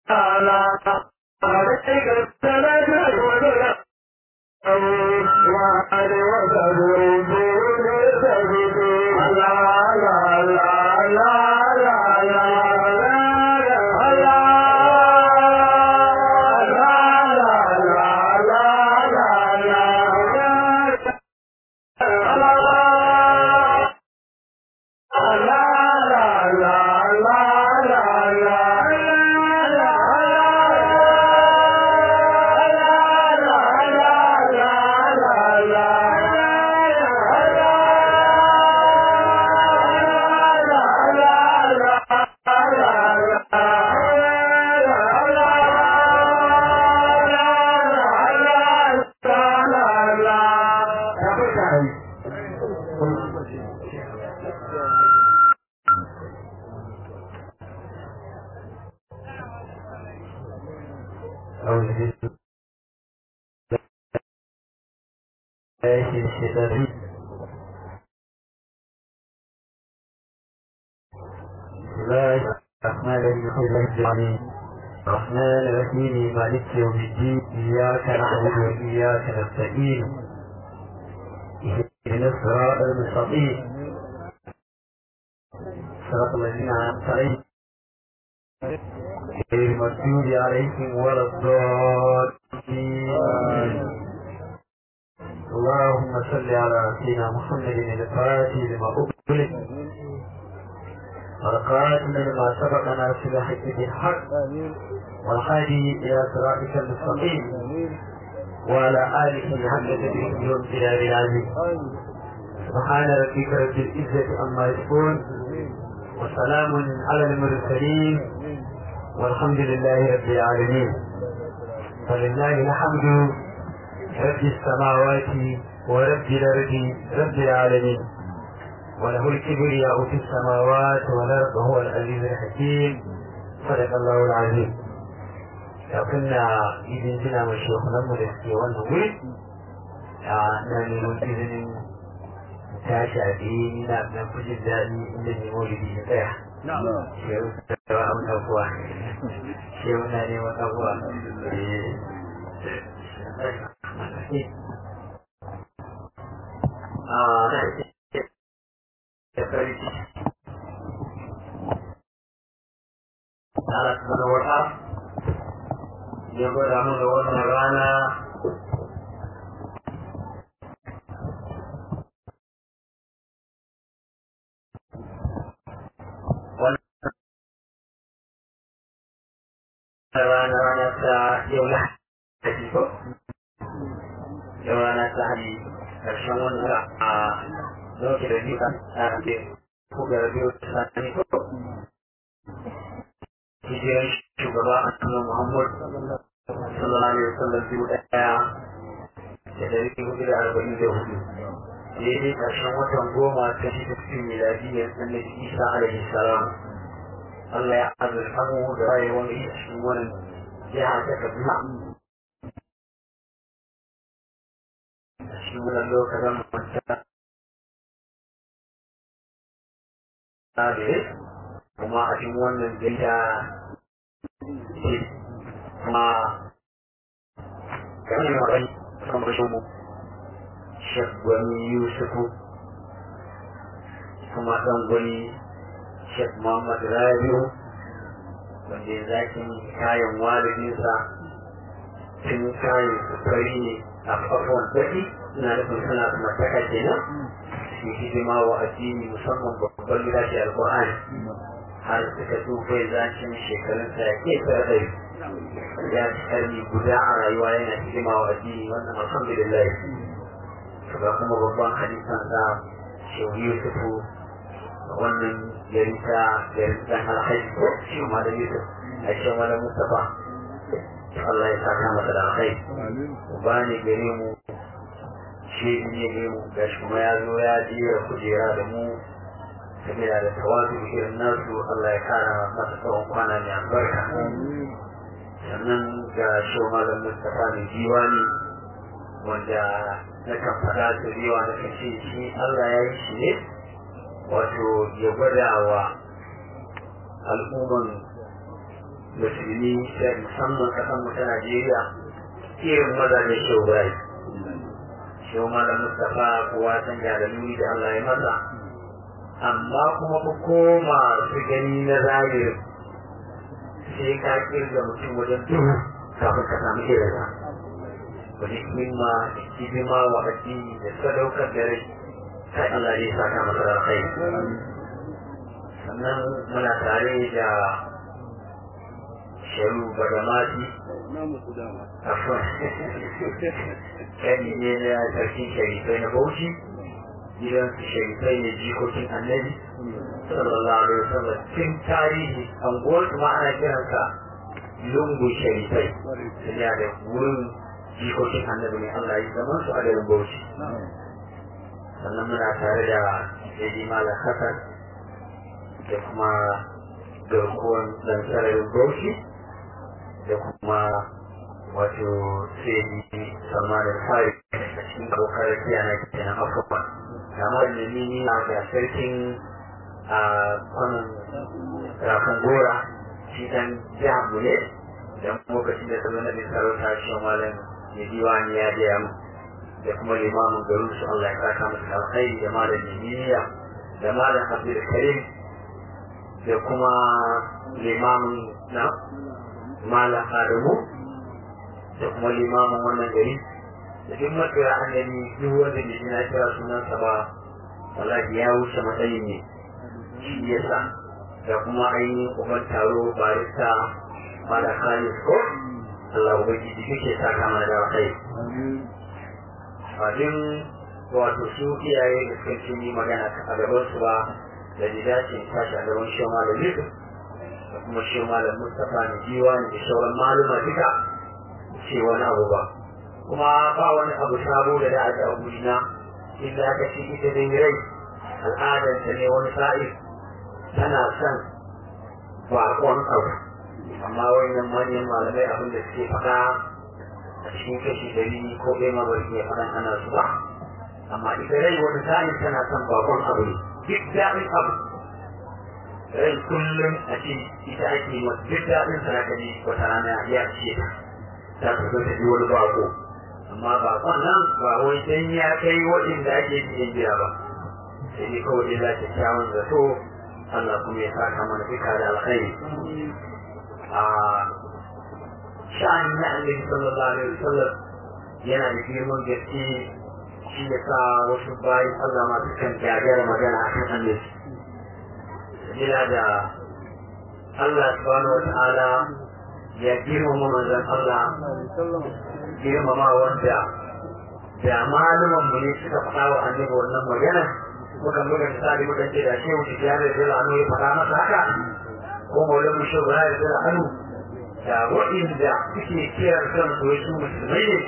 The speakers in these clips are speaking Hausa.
الرحمن الرحيم مالك يوم الدين إياك نعبد وإياك نستعين اهدنا الصراط المستقيم صراط الذين أنعمت عليهم غير المغضوب عليهم ولا الضالين اللهم صل على سيدنا محمد الفاتح لما أغلق والقاتل لما سبق ناصر الحق بالحق والهادي الى صراطك المستقيم وعلى اله حق تدريك يوم جلال العزيز سبحان ربك رب العزه عما يصفون وسلام على المرسلين والحمد لله رب العالمين فلله الحمد رب السماوات ورب الارض رب العالمين وله الكبرياء في السماوات والارض وهو العزيز الحكيم صدق الله العظيم كنا إذن كنا مشيخنا مرسي والنوي نعني مجزن tashi a biyu ni na na kujin daɗi inda ne maulidi ya tsaya. Shehu da wa amna kuwa. Shehu na neman abuwa. Ah, da farki Allah subhanahu wa ta'ala ya gwada mu da wannan rana wannan rana rana ta yau na haji ko yau rana ta haji ƙarshen wannan a lokacin da duka a ke kuga biyu sani ko hijiran shugaba a cikin muhammad sallallahu alaihi wasallam biyu daya da dari hudu da arba'in da hudu daidai ƙarshen watan goma ta shi da cikin miladiyyar annabi isa alaihi salam Allah ya azurfa mu da rayuwar yi a cikin wannan jiha ta kaduna a cikin wannan lokacin manta sabis kuma a cikin wannan data kuma kan yi magani kan bashin mu shek gwani yusufu kuma ɗan gwani shek muhammad rabiu wanda ya zakin kayan walidinsa tun kayan sufari ne a kafin daɗi ina nufin suna kuma taka kenan su hidima wa addini musamman babban littafi alƙur'ani har suka tsufa zacin shekarun sa ya ke ɗari ya ci karni guda a rayuwa yana hidima wa addini wannan alhamdulillah ga kuma babban hadisan sa shehu yusufu wannan yarita yaritan alhaji ko shi ma da yusuf a ce mana mustafa Allah ya saka masa da alhaji ba ne gare mu shi ne ne mu gashi kuma ya zo ya jera kujera da mu sabila da tawadu irin nasu Allah ya kara masa tsawon kwana mai albarka sannan ga shi malam Mustapha mai diwani wanda na kan faɗa da yawa na kan ce shi Allah ya yi shi ne wato ya gwada wa al'umman musulmi da musamman kasan mu ta Najeriya irin mazajen shaurai shau malam Mustapha kowa san jalaluni da Allah ya masa amma kuma ku koma su gani na zahiri sai ka kirga mutum wajen duhu kafin ka samu irinsa wani himma da hidima wa addini da sadaukar da rai kai Allah ya saka masa da kai sannan muna tare da sharu bagamati afon kani ne na sarkin sharifai na bauchi gidan su sharifai ne jikokin annabi sallallahu alaihi wasallam tun tarihi anguwar ma ana kiransa lungu sharifai suna da wurin jikokin annabi ne Allah ya zaman su a garin bauchi sannan muna tare da Jadi Malam Hassan da kuma garkuwan dan sararin bauchi da kuma wato sai salman al-fari a cikin kokarar kiyana kenan afuwa kama da nini na ga sarkin a kwanan rafin gora shi dan jihar mu ne dan lokacin da zama na bin sarauta shi malam ya diwani ya biya mu da kuma limamin garin su Allah ya kaka masa alkhairi da malam niniya da malam abdul karim da kuma limamin na malam adamu da kuma limamin wannan gari da duk matsaya annabi duk wanda da shi na kira sunansa ba wallahi ya wuce matsayin ne shi yasa da kuma ainihin uban taro barista mala khalis ko Allah ubangiji duke saka mana da kai abin wato su iyaye da suka ce ni magana a gaban su ba da ni dace in tashi a gaban shi malam Yusuf da kuma shi malam Mustapha ne jiwa ne da sauran maluma duka ce wani abu ba kuma ba wani abu sabo da da aka abu na inda aka ce ita dai rai al'adarta ne wani sa'ir tana son baƙon abu amma wannan manyan malamai abin da suke faɗa a cikin kashi ɗari ko ɗaya ma bari iya faɗan ana su ba amma ita rai wani sa'in tana son baƙon abu ne duk daɗin abu rai kullum a ce ita ake yi duk daɗin sa ka ji wata rana ya ce ta ta ta zo ta ji wani baƙo amma baƙon nan ba wai dan ya kai waɗanda ake cikin gida ba sai dai kawai dai za ta kyawun zato Allah kuma ya saka mana duka da alkhairi a sha'ani na annabi sallallahu alaihi wasallam yana da girman gaske shi ya sa wasu bayan Allah masu kan gagara magana a kan annabi sabila da Allah subhanahu wa ta'ala ya girmama manzon Allah girmama wanda da malaman mu ne suka faɗa wa annabi wannan magana muka buga misali muka ce da shehu tijjani da jira anu ya faɗa masa haka ko maulan mu shehu ya jira anu da waɗanda suke kiran kan su su musulmai ne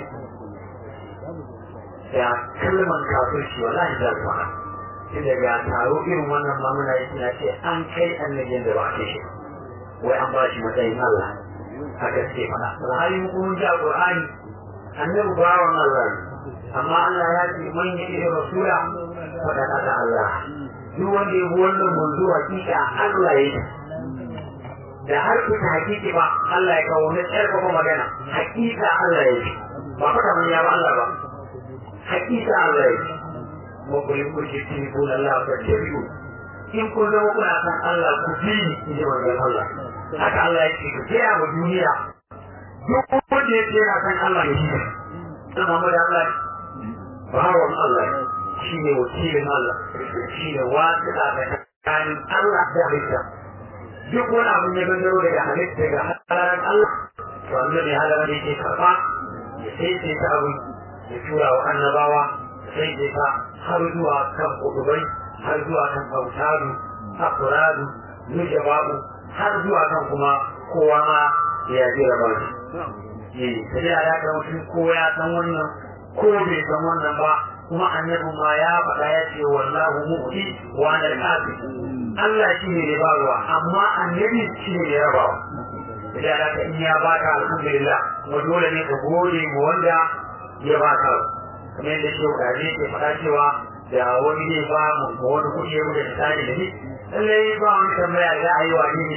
da kalman kafirci wallahi za su faɗa shi daga taro irin wannan ma muna yi suna ce an kai annabin da ba a kai shi wai an ba shi matsayin Allah haka suke faɗa alhali mu kuma ji a Qur'ani annabi bawan Allah ne amma Allah ya ce man yi rasula faɗaɗa da Allah duk wanda ya bi wannan manzo hakika Allah ya yi da har kuka hakiki ba Allah ya kawo na tsarkafa magana hakika Allah ya yi ba faɗa man ya ba Allah ba hakika Allah ya yi kuma ku yi kurki tuni ko Allah ka tabi'u in kun zama kuna san Allah ku bi ni in ji manzon Allah haka Allah ya ce ku gaya wa duniya duk wanda ya ce yana san Allah ya yi dan Muhammad Allah bawan Allah shi ne wakilin Allah shi ne wasu da tsakanin Allah da halitta duk wani abin ya gangaro daga halitta daga halarar Allah to Allah ne halarar yake karɓa ya sai sai ta abu ya tura wa annabawa sai sai ta har zuwa kan kudubai har zuwa kan kautadu akuradu nujaba'u har zuwa kan kuma kowa ma ya jira ba shi sai ya ga mutum ko ya san wannan ko bai san wannan ba kuma annabi ma ya faɗa ya ce wallahu mu'ti wa ana al Allah shi ne ya barwa amma annabi shi ne ya rabawa da haka in ya baka alhamdulillah kuma dole ne ka gode ma wanda ya baka kamar yadda shi kaje ke faɗa cewa da wani ne ba mu wani kuɗi ya muka tsari da ni lallai ba wani tambaya za a yi wa ne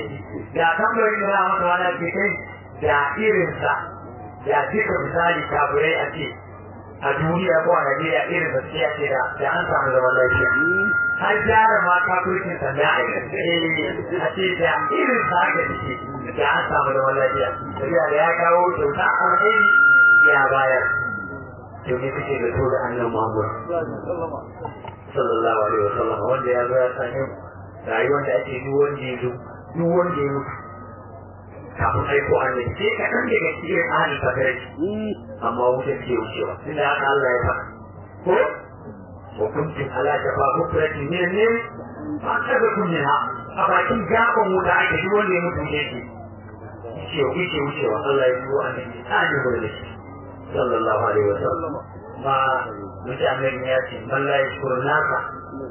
da tambayin da masa wani ke kai da irinsa da duka misali kafirai a ce a duniya ko a Najeriya irin da suke ce da da an samu zaman lafiya har gyara ma kafircin sa da a a ce da irin sa aka ce da an samu zaman lafiya saboda da ya kawo kyauta alheri ya bayar to ne kake da to da annabi Muhammad sallallahu alaihi wasallam wanda ya zo ya sanya rayuwar da ake duk wanda ya zo duk wanda ya mutu kafin aiko annabi sai ka dan daga cikin ahli fadarai amma wuta ke wucewa tunda haka Allah ya faɗa ko wa kuntum ala shafa kufratin min ne ba ka ga kunna a bakin gaban wuta ake duk wanda ya mutu ne ke ce wuce wucewa Allah ya yi wa annabi tsani da shi sallallahu alaihi wasallam ma mutanen ya ce man la yashkuru nasa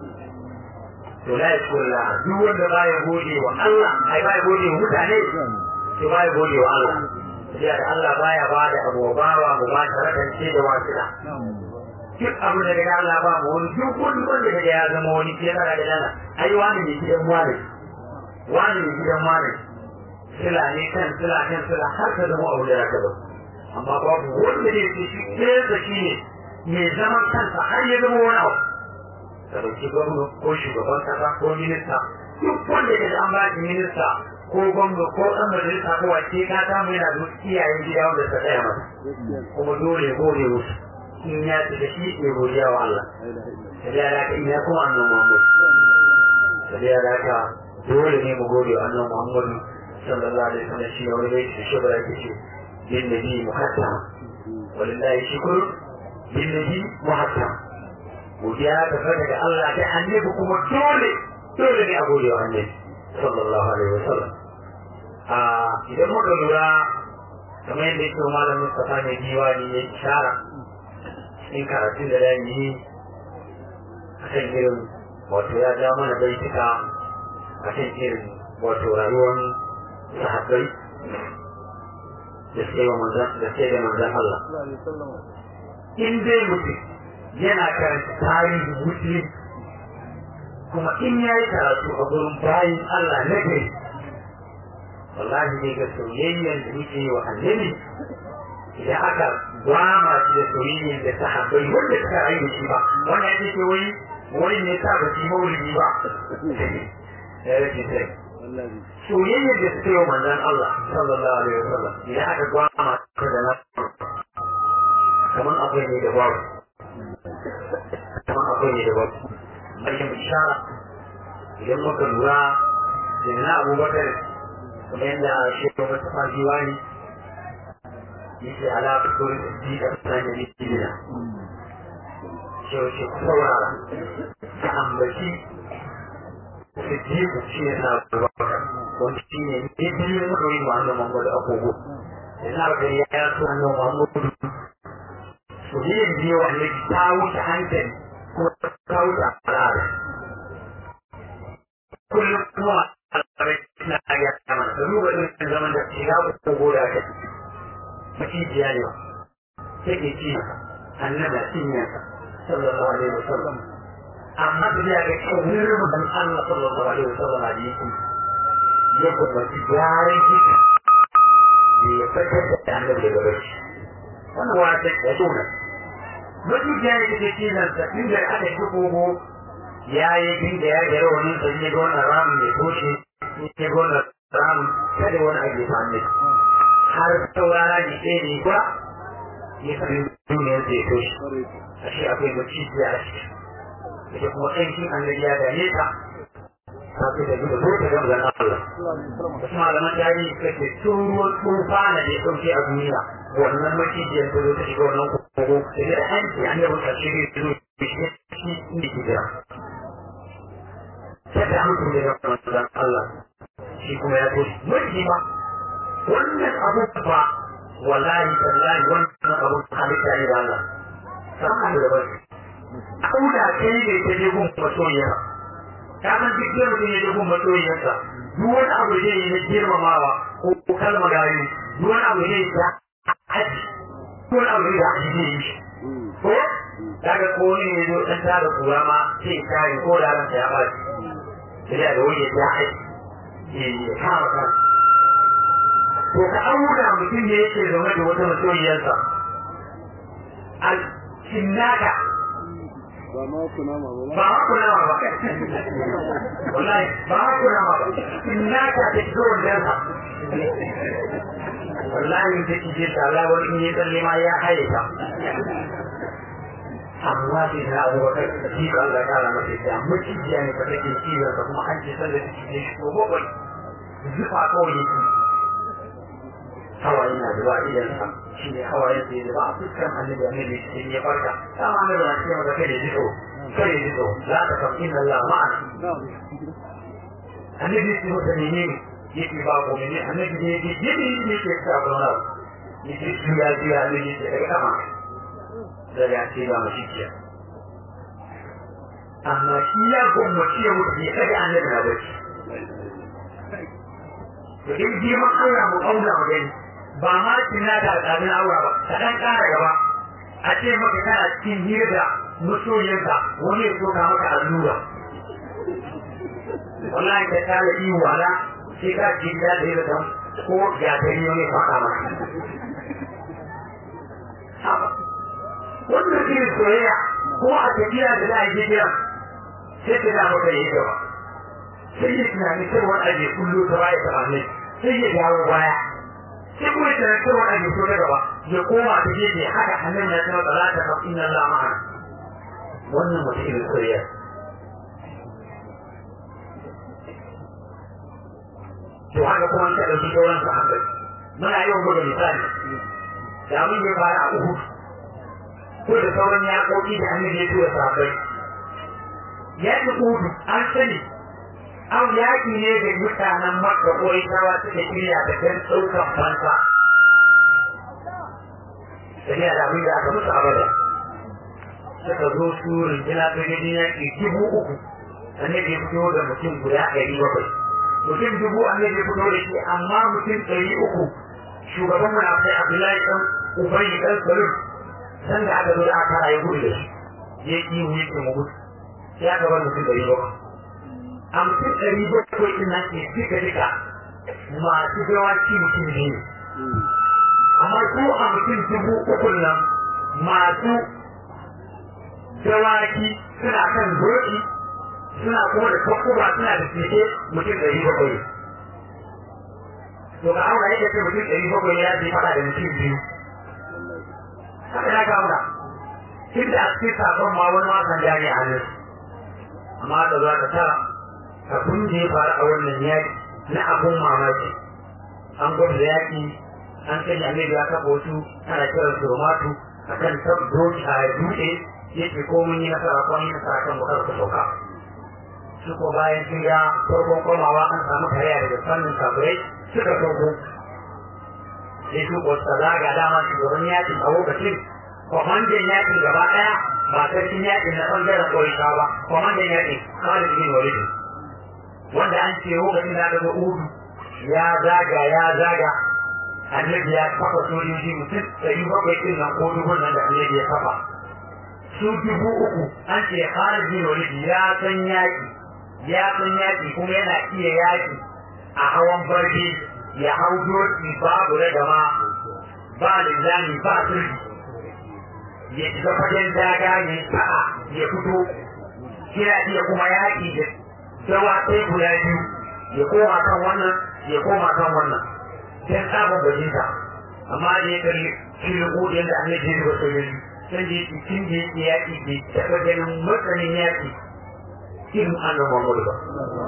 to la yashkuru la duk wanda baya gode wa Allah ai baya gode wa mutane to baya gode wa Allah sai da Allah baya ba da abu bawa mu ba ta rakance da wasila duk abu da daga Allah ba mu wani duk wani wanda daga ya zama wani ke da daga Allah ai wani ne gidan wani wani ne gidan wani sila ne kan sila kan sila har ka zama abu da ya ka amma babu wanda ne ke shi ɗaya da shi ne mai zaman kansa har ya zama wani abu ka ɗauki gwamna ko shugaban kasa ko minista duk wanda ya an ba shi minista ko gwamna ko ɗan majalisa ko wace ka samu yana da iyayen gida wanda ta tsaya masa kuma dole gode musu in ya ci da shi ne godiya wa Allah sai ya da in ya kuma annan Muhammad sai ya da ka dole ne mu gode wa annan Muhammad sallallahu alaihi wasallam shi ne wani bai shi shugaba yake ce bin nabi muhatta walillahi shukr bin nabi muhatta godiya ta fara daga Allah da annabi kuma dole dole ne a gode wa annabi sallallahu alaihi wasallam a idan muka lura kamar yadda yake malamin Mustafa ne diwani ya ishara cikin karatun da da yi a kan irin wato ya ja mana baituka a kan irin wato rayuwar sahabbai da sai wa manzan da sai da manzan Allah in dai mutum yana karanta tarihin musulmi kuma in ya yi karatu a gurin bayan Allah na gari wallahi ne ga soyayyar da muke yi wa annabi idan aka gwama shi da soyayyar da sahabbai wanda suka rayu da shi ba wanda ake ce wai wai ne sa ba su yi maulidi ba ya rage sai soyayyar da suka yi wa manzan Allah sallallahu alaihi wasallam idan aka gwama shi da na kamar akwai ne da babu kamar akwai ne da babu bayan bishara idan muka lura da na abubakar kuma yadda shekaru mata fajiwa ne yake alaƙa ko da ji da tsanin jibina shi wace ku saurara ta ambaci su ji ku shi ne na abubakar wanda shi ne ne biyu na kawai ma annan mamadu agogo da na ga ya ya so annan mamadu su ne biyu wanda ta wuce hankali kuma ta wuce al'ada kullum kuma al'adar na ya kama da duba irin zaman da shiga ko goda ta macijiya ne sai ke ci annaba cinya sallallahu alaihi wasallam amma da ya ga kawai rubutan Allah sallallahu alaihi wasallam a jiki ya kuma ci gyaran jiki da ya fitar da annabi daga barci wannan wata ya tona macijiya ne take cizon sa inda aka yi kogo ya yi bin da ya gyara wani sa ne ga wannan ramin ya toshe ne ga wannan ramin kada wani abu ya same har saurara ne ɗaya ne ba ya sami duniyar da ya toshe a shi akwai maciji a ciki ita kuma ƙanshin annabi ya gane ta ta fi da duka ko ta gama zan Allah wasu malaman tarihi suka ce tun ruwan tsufa na da ya ɗauke a duniya wannan macijiyar ta zo ta shiga wannan kogo da ya hanci annabi ƙarshe ne zo shi inda ke jira sai da mutum da gama zan Allah shi kuma ya toshe mulki ma wannan abu ba wallahi tallahi wannan abu halitta ne da Allah sama da bari kauda kai ne ta je gun masoyiya ta san duk da mutum ya je gun masoyiyarsa duk wani abu zai yi na girmamawa ko kalma gari duk wani abu zai yi ta haji duk wani abu zai haji zai yi ko daga ko ne ya zo dan tada kura ma sai ya ko da ransa ya ba shi sai da wani ya haji ya kama kansa to ka auna mutum ne yake zaune da wata masoyiyarsa a cinnaka ba ma kuna ma ba ba ma kuna ma ba wallahi ba ma kuna ma ba cinnaka ta fito wajensa wallahi ta kije ta Allah wani in yi tsalle ma ya haye ta amma sai na abu bakar shi ka Allah ta ala masa ita macijiya ne fa take cizon sa kuma an ce sallar da cikin shi ko bakwai zufa kawai yake hawaye na zuwa idan sa shi ne hawaye sai zuba a fuskar annabi annabi shi ya farka dama annabi na cewa da kai da jiko kai da jiko za ta kam inna Allah ma'ana annabi shi mata ne ne yake ba ko ne annabi ne yake yake ne ke sa ko na yake juya juya ne yake daga kama da ya ce ba mu shikiya amma shi ya gwamnati ya mutu ya kaga annabi na bacci to in girman Allah mu auna mu gani ba ma kina da alƙalin aura ba ka dan ƙara gaba a ce maka kana cikin hira da masoyinka wani ya soka maka allura wallahi ka kare iyo wala sai ka ji da da yadda ko ya ta yi ne faɗa maka wannan shi soyayya ko a tafiya da za a je jiya sai ka da maka yi gaba sai ya tunani sai wani aje kullu ta baya ta ne sai ya dawo baya sai kuma ya tunani sai wani aje so na gaba ya koma ta gefe haka hannun ya tana tsara ta kafin nan la ma'ana wannan mutum irin soyayya to haka kuma ta ɗauki sauran sahabbai muna yawan buga misali da mun ya fara a Uhud ko da sauran yaƙoƙi da annabi ya tura sahabbai yaƙi Uhud an sani an yaƙi ne da mutanen Makka ko Isawa suka shirya da kan ɗaukan fansa tafiya da abin da aka musu abada suka zo su rinjina ta gajin yaƙi dubu uku annabi ya fito da mutum guda ɗari bakwai mutum dubu annabi ya fito da shi amma mutum ɗari uku shugaban munafai Abdullahi ɗan Ubayi ɗan Salul san da aka zo da aka ya gudu da shi ya yi yi ke mu gudu sai aka bar mutum ɗari bakwai a mutum ɗari bakwai ɗin nan ke duka duka masu gawaci mutum biyu amma su a mutum dubu uku nan masu dawaki suna kan doki suna kuma da kakkuba suna da keke mutum ɗari bakwai to ka aura yadda ce mutum ɗari bakwai ya je faɗa da mutum biyu haka ya kawo tun da a cikin sakon ma wani wasan jari a nan amma da za ka tara abin da ya faru a wannan yaƙi na abun mamaki an gwada yaƙi an sanya annabi ya kafa wasu ana kiran su romatu a kan doki a dutse yake ko mun yi nasara ko mun yi nasara kan bukar ku sauka su ko bayan sun ga farkon komawa an samu kariya daga fannin kafirai suka sauko sai su ko zaga dama shugaban yakin a lokacin kwamandan yakin gaba ɗaya ba sarkin yakin na ɓangaren ƙorita ba kwamandan yakin Khalid bin Walid wanda an ce lokacin da aka ga Udu ya zaga ya zaga annabi ya kafa sojoji mutum ɗari bakwai ɗin nan ko dubun nan da annabi ya kafa su dubu uku an ce Khalid bin Walid ya san yaki ya san yaki kuma yana iya yaki a hawan barci ya hau doki babu ragama ba linzami ba sirri ya shiga fagen daga ya sa'a ya fito kira iya kuma yaƙi da dawa ɗaya guda biyu ya koma kan wannan ya koma kan wannan sai tsabar bajinta amma da ya kalli filin ƙudin da annabi ya zuba sojoji sai da yake tun da yake yaƙi bai taɓa ganin matsayin yaƙi irin annan Muhammadu ba.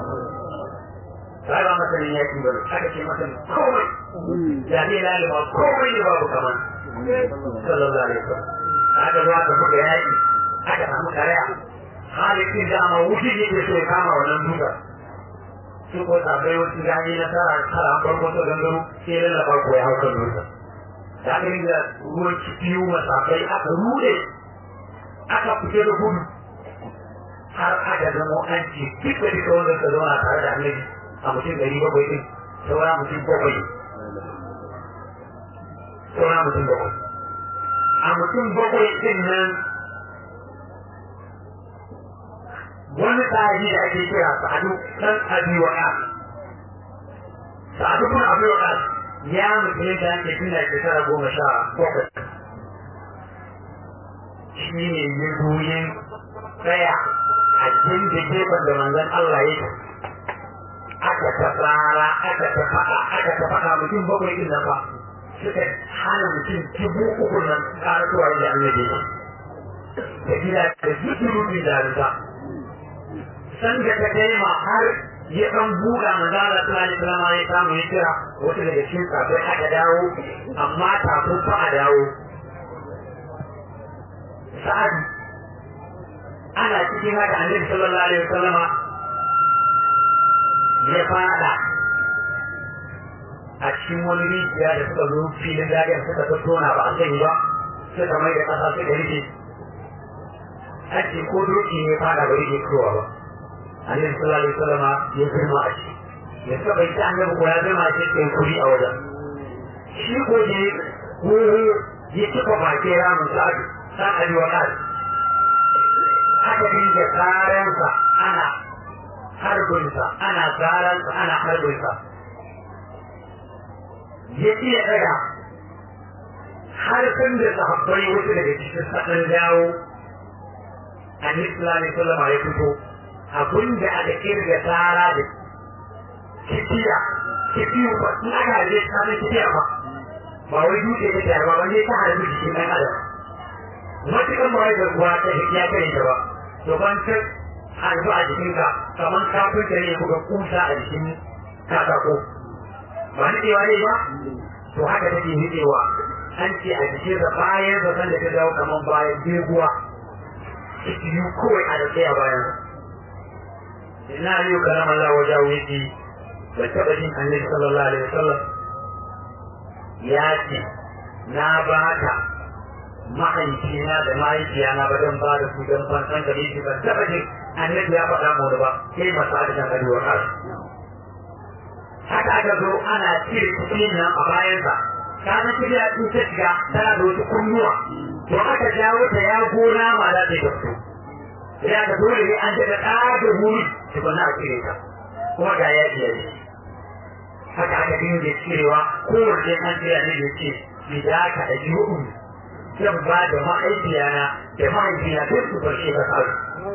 Ba ba masanin yaƙi ba ne, aka ce masanin komai. Da zai lalima komai ne babu kamar. Sallallahu alaihi wasallam. Aka zo aka buga yaƙi, aka samu karaya. Halittin da ama wuce ne ke so ya kama wannan duka. Su ko sabai wasu gani na tara tara an farko ta gangaro sai lallaba ko ya hau kan duka. Da aka yi da ruwan cikiyu masafai aka rude aka fice da gudu har aka zama an ce duk da duka wanda ka zauna tare da annabi a mutum ɗari bakwai ɗin saura mutum bakwai saura mutum bakwai a mutum bakwai ɗin nan wani sahabi da ake kira sa'adu ɗan abi wa ɗan sa'adu kuma abi wa ɗan ya mutum da ake tuna shekara goma sha bakwai shi ne ya zuyin tsaya a da gefen da manzon Allah ya aka ta tsara aka ta faɗa aka ta faɗa mutum bakwai ɗin nan ba suka hana mutum dubu uku nan ƙaratuwa da annabi da gida da zuɗi da rita san da ta kai ma har ya ɗan buga manzala sallallahu alaihi wasallam ya samu ya kira wata daga cikin kafin aka dawo amma kafin fa a dawo sa'ad ana cikin haka annabi sallallahu alaihi wasallam ya fada a cikin wani rijiya da suka zo filin dagar suka tattona ba a sani ba suka mai da ƙasa suka rike ake ko doki ne fada ba rike kowa ba annabi sallallahu alaihi wasallam ya girma a ciki ya suka bai ta annabi ko ya zama a cikin kuri a wajen shi ko ne wuri ya cika bakin ramin sa'ad sa'ad wa sa'ad aka dinga tsaransa ana harbinsa ana tsaransa ana harbinsa ya iya daga har kan da sahabbai wasu daga cikin saɗan dawo annabi sallallahu alaihi wasallam ya fito abin da aka kirga tsara da kifiya kifiyu ba in aka harbe ta san kifiya ba ba wai dutse ta tayar ba wanda ta harbi jikin ɗan adam matukan ba wai garkuwa ta ya kare ta ba to ban ta harbi a jikinka kamar kafin ta ne kuka kusa a jikin katako ba nikewa ne ba to haka take nikewa an ce a jikin da bayan zaton da ta dawo kamar bayan beguwa biyu kawai a da tsaya bayan ina yi karam Allah wajen wuce da taɓa jin annabi sallallahu alaihi wasallam ya ce na ba ka mahaifina da mahaifiyana ba don ba da su don fansan gare shi ban taɓa jin annabi ya faɗa mu ba sai masu adisan arewa ƙasa haka aka zo ana cire cikin nan a bayansa kana kiriya in ta shiga tana da wasu kunnuwa to aka jawo ta ya gona ma za ta yi da su sai aka dole ne an daga ɗaga wuri tukuna a cire ta kuma ga ya iya ne haka aka dinga cirewa kowace an tsaya ne da ce bi da ka da jihu zan ba da ma'aikiyana da mahaifina duk su barshe ka kawo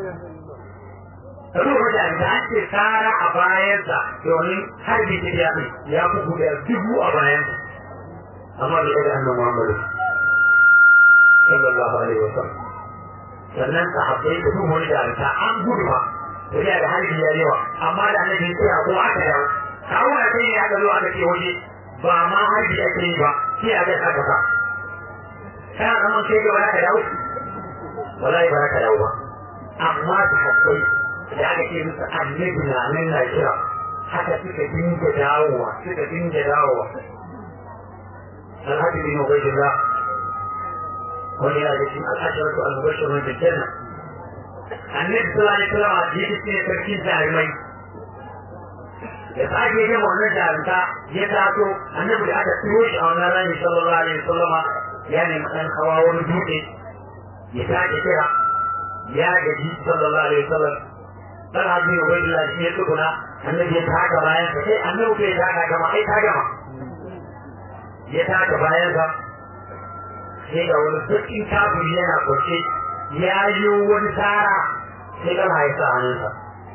Ruwa da da an ce tsara a bayansa domin har bi ta ya ya fi guda dubu a bayansa amma bai daga annan Muhammadu sallallahu alaihi wa sallam sannan sahabbai da duk wani da an gudu ba tafiya da harbi ya yawa amma da annabi ya ko aka dawo kawo da kai ya ga zo aka ce waje ba ma harbi ake yi ba sai a ga aka ka kana zaman sai ga wala ka dawo wallahi ba ka dawo ba amma sahabbai da aka ce musu annabi na nan na kira haka suka dinga dawowa suka dinga dawowa alhaji bin ubaydullah wani yana da cikin al'asharatu al-mubashshirun bil janna annabi sallallahu alaihi wasallam a jiki ne sarkin jarumai ya sake yin wannan jarumta ya taso annabi da aka turo shi a wannan rani sallallahu alaihi wasallam ya nemi ɗan hawa wani dutse ya sake kira ya gaji sallallahu alaihi wasallam dan hajji ne wai Allah shi ya tsuguna annabi ya taka bayan sa sai annabi ke taka gama ai ta gama ya taka bayan sa sai ga wani sarkin kafiri yana kwace ya yi wani tsara sai gama ya sa hannunsa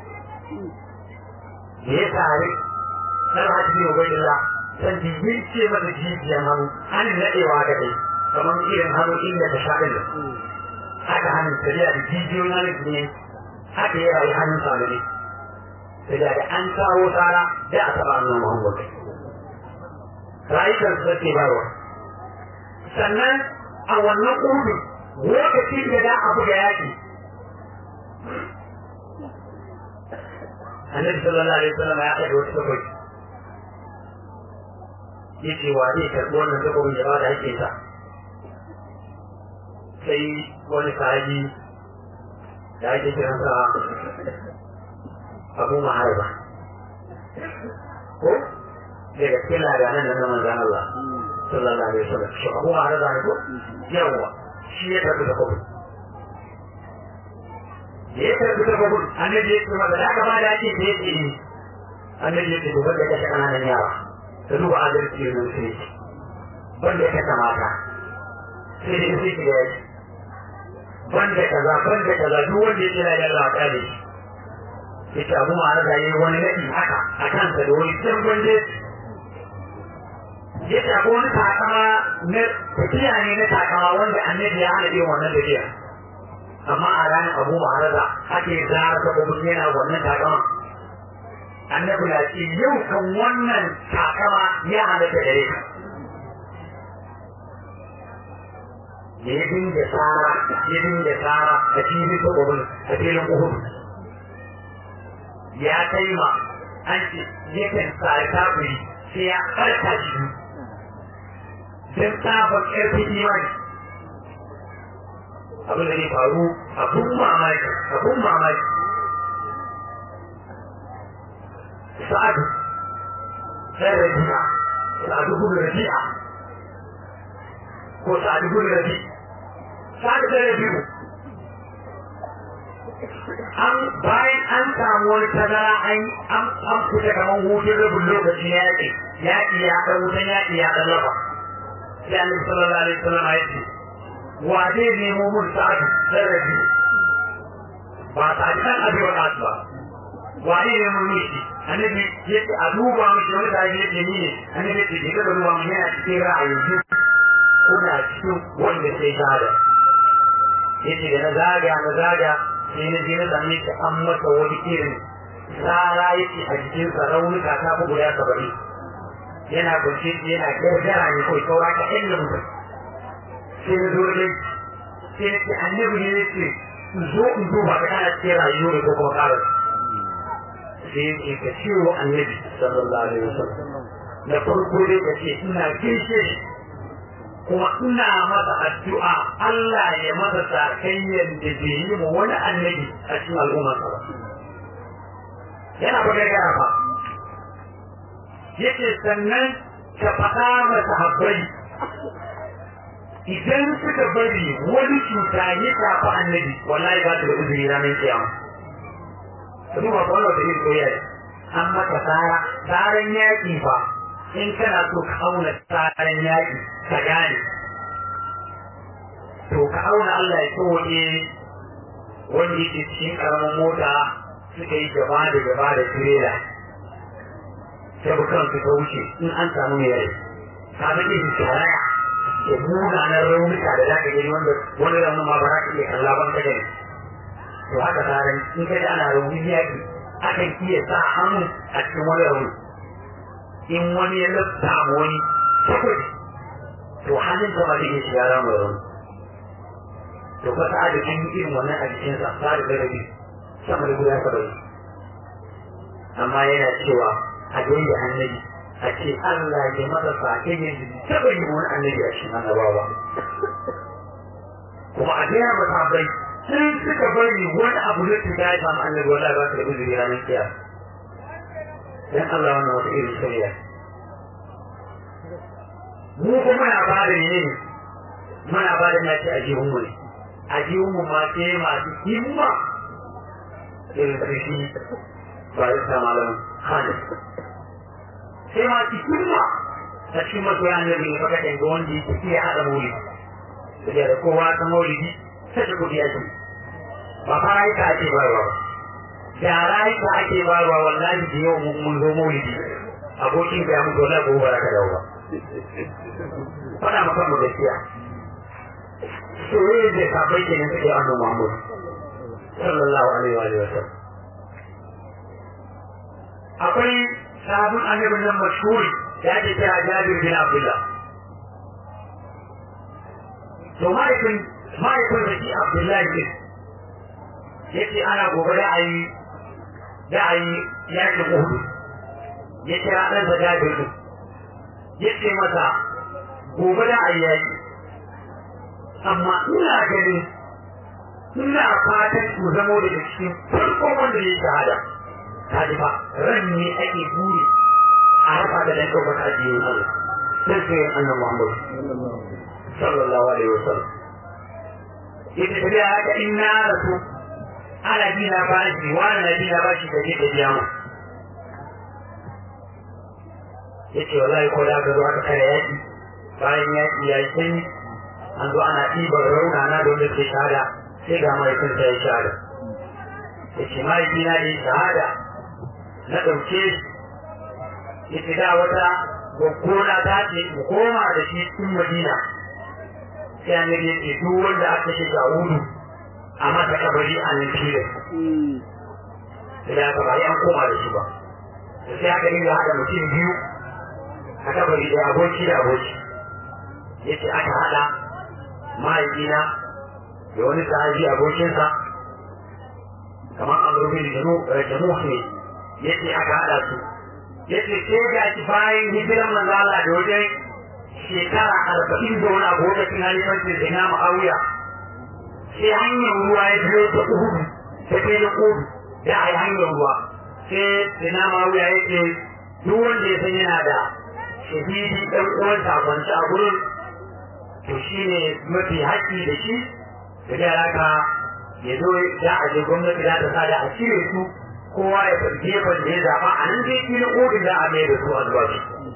da ya tare dan hajji ne wai Allah san jibin ce mata jijiyan hannu hannun naɗewa ga dai kamar irin hannu inda ta sha ɗin haka hannun tafiya da jijiyoyin hannun ne haka ya rayu hannun sa ne sai da an kawo tsara da a taɓa annon Muhammad rayukan su take barwa sannan a wannan ƙudu lokacin da za a buga yaƙi annabi sallallahu alaihi wasallam ya ɗaga wata takwai yace wa zai karɓi wannan takwai da ba da ake sa sai wani sahabi da ake kiransa abu maharba ko daga cikin ladanan da na manzan Allah sallallahu alaihi wasallam shi abu maharba ne ko yawa shi ya tafi da kwabin da ya tafi da kwabin annabi ya ce masa da aka ba da ake da ya ce ni annabi ya ce gobe da kashe ƙananan yara da duba adalci yanzu sai ce banda ta kamata sai dai sai ki gaji banda kaza banda kaza duk wanda ya tsira da Allah ta da shi yace abu ma da yayi wani nadi haka a kansa da wani can bande yace akwai wani takama na tafiya ne na takama wanda annabi ya hana yin wannan tafiya amma a ranar abu ma da ake zara ta mutum yana wannan takama annabi na ce yau kan wannan takama ya halatta gare ka da ya dinga tsara ya dinga tsara a cikin sabobin a filin uhud ya kai ma an ce yakan tsari kafiri sai ya karka shi don sabon ƙarfin imani abin da ne faru abun mamaki abun mamaki sa'adu sai rabi'a sa'adu gudu rabi'a ko sa'adu gudu rabi'a sa'adu sai rabi'u an bayan an samu wani tazara an an an fita kamar hutun rabin lokacin yaƙi yaƙi ya ɗan wutan yaƙi ya ɗan lafa sai annabi sallallahu alaihi wasallam ya ce wa zai nemo mun sa'adu sai rabi'u ba ta kan abin wa ba wane ne mun mishi annabi ya ce a duba mishi wani da ya ce ni ne annabi ya ce ke ga duba mun yana cikin ra'ayin su kuna cikin wanda sai gada ya ce da na zaga na zaga sai na je na same shi an masa wani irin tsara ya ce a jikinsa raunuka ta fi guda saba'in yana kunce yana gargara ne kawai saura ka ɗan da mutum sai na zo da sai na ce annabi ne ya ce zo in duba ka kana cikin rayuwa ko kuma ƙarar sai yake ka ce wa annabi sallallahu alaihi wasallam da farko dai ka ce ina gaishe shi kuma ina masa addu'a Allah ya masa sakayyar da bai yi ma wani annabi a cikin al'ummar sa ba yana ba gaggara ba yake sannan ka faɗa masa habbai idan suka bari wani cuta ya shafi annabi wallahi ba su da uzuri ranar kiyama duba ba wanda da yin soyayya an maka tsara tsaran yaƙi fa in kana so ka auna tsaran yaƙi ka gane to ka auna Allah ya tsoye wanda yake cikin ƙaramin mota suka yi gaba da gaba da tirela sai bukan su ta wuce in an samu mai rai ka ga irin shari'a da munanan raunuka da za ka gani wanda wani raunin ma ba za ka iya kalla ban ka gani to haka tsarin in kai ana raunin yaƙi akan iya sa hannu a cikin wani rauni in wani ya lafta ma wani sakwai to hannun ta ma zai iya shiga ramin rauni to ka sa da kan irin wannan a jikinsa sa da garabi sama da guda saba'in amma yana cewa a gaida annabi a ce Allah ya masa sake yin taɓa yi wani annabi a cikin annabawa kuma a gaya masa bai sun suka bari wani abu da su ya samu annabi wala ba su da uzuri ranar kiyar dan Allah wannan wata irin shari'a mu kuma muna ba da ne muna ba da naci a jihun mu ne a jihun mu ma sai masu himma irin su shi ba da sa malam Khalid sai masu himma a cikin masoya annabi ne faka ɗan ga wanda yake iya haɗa maulidi da kowa ta maulidi sai da kudi ake ba fa rayuka ake bayarwa ba da rayuka ake bayarwa wallahi da yau mun zo maulidi abokin ka ya mutu wallahi gobe ba ka dawo ba faɗa maka mu gaskiya soyayya da sabai kenan suke annabi Muhammad sallallahu alaihi wa sallam akwai sabon annabin nan mashhuri da ake kira Jabir bin Abdullah to mahaifin mahaifin da shi abdullahi ne yake ana gobe da ayi da ayi yakin uhudu ya kira ɗan da jabir din yace masa gobe da ayi yaki amma ina ganin ina fatan ku zamo daga cikin farkon wanda ya shahada kaji fa ran ne ake buri a harfa da dan ɗaukaka addinin Allah sai sai annabi Muhammad sallallahu alaihi wasallam yake tafiya haka in na rasu ana bi na bashi wani na bi na bashi da ke biya mu yace wallahi ko da aka zo aka kare yaki bayan yaki ya yi sanyi an zo ana ɗiban raunana da wanda ke shahada sai ga mahaifinsa ya shahada yace mahaifina ya yi shahada na ɗauke yace da wata gwaggona ta ce mu koma da shi cikin madina sai an yi ce duk wanda aka ce ga wudu a masa kabari a nan filin sai aka bari an koma da shi ba sai aka yi haɗa mutum biyu a kabari da aboki da aboki yace aka haɗa mahaifina da wani sahabi abokinsa kamar amurbin jamuh ne yace aka haɗa su yace sai ga shi bayan hijiran manzo Allah da wajen shekara arba'in da wani abu lokacin halifancin da na ma'awiya sai hanyar ruwa ya biyo ta uhudu ta kai na uhudu da a yi hanyar ruwa sai da na ma'awiya ya ce duk wanda ya san yana da shahidi ɗan uwansa kwanci a gurin to shi ne mafi haƙƙi da shi da da haka ya zo za a je gwamnati za ta sa da a cire su kowa ya fi gefen da ya zaɓa a nan zai filin uhudu za a mai da su a zuwa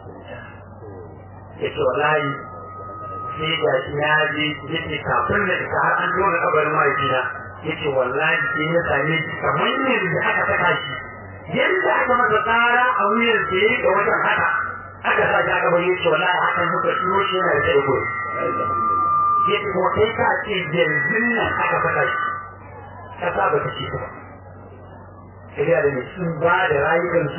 ya ce wallahi sai ga shi na je ya ce kafin da ta har an dole kabarin mahaifina ya ce wallahi sai ya same shi kamar yadda aka saka shi yadda aka masa tsara a wuyan da ya ga wajen haka aka sa shi aka bari ya ce wallahi hakan muka shiro shi yana da tsaye gudu ya ce kuma kai ka ce yanzu nan aka saka shi kasa ba ta ci ba sai da ne sun ba da rayukansu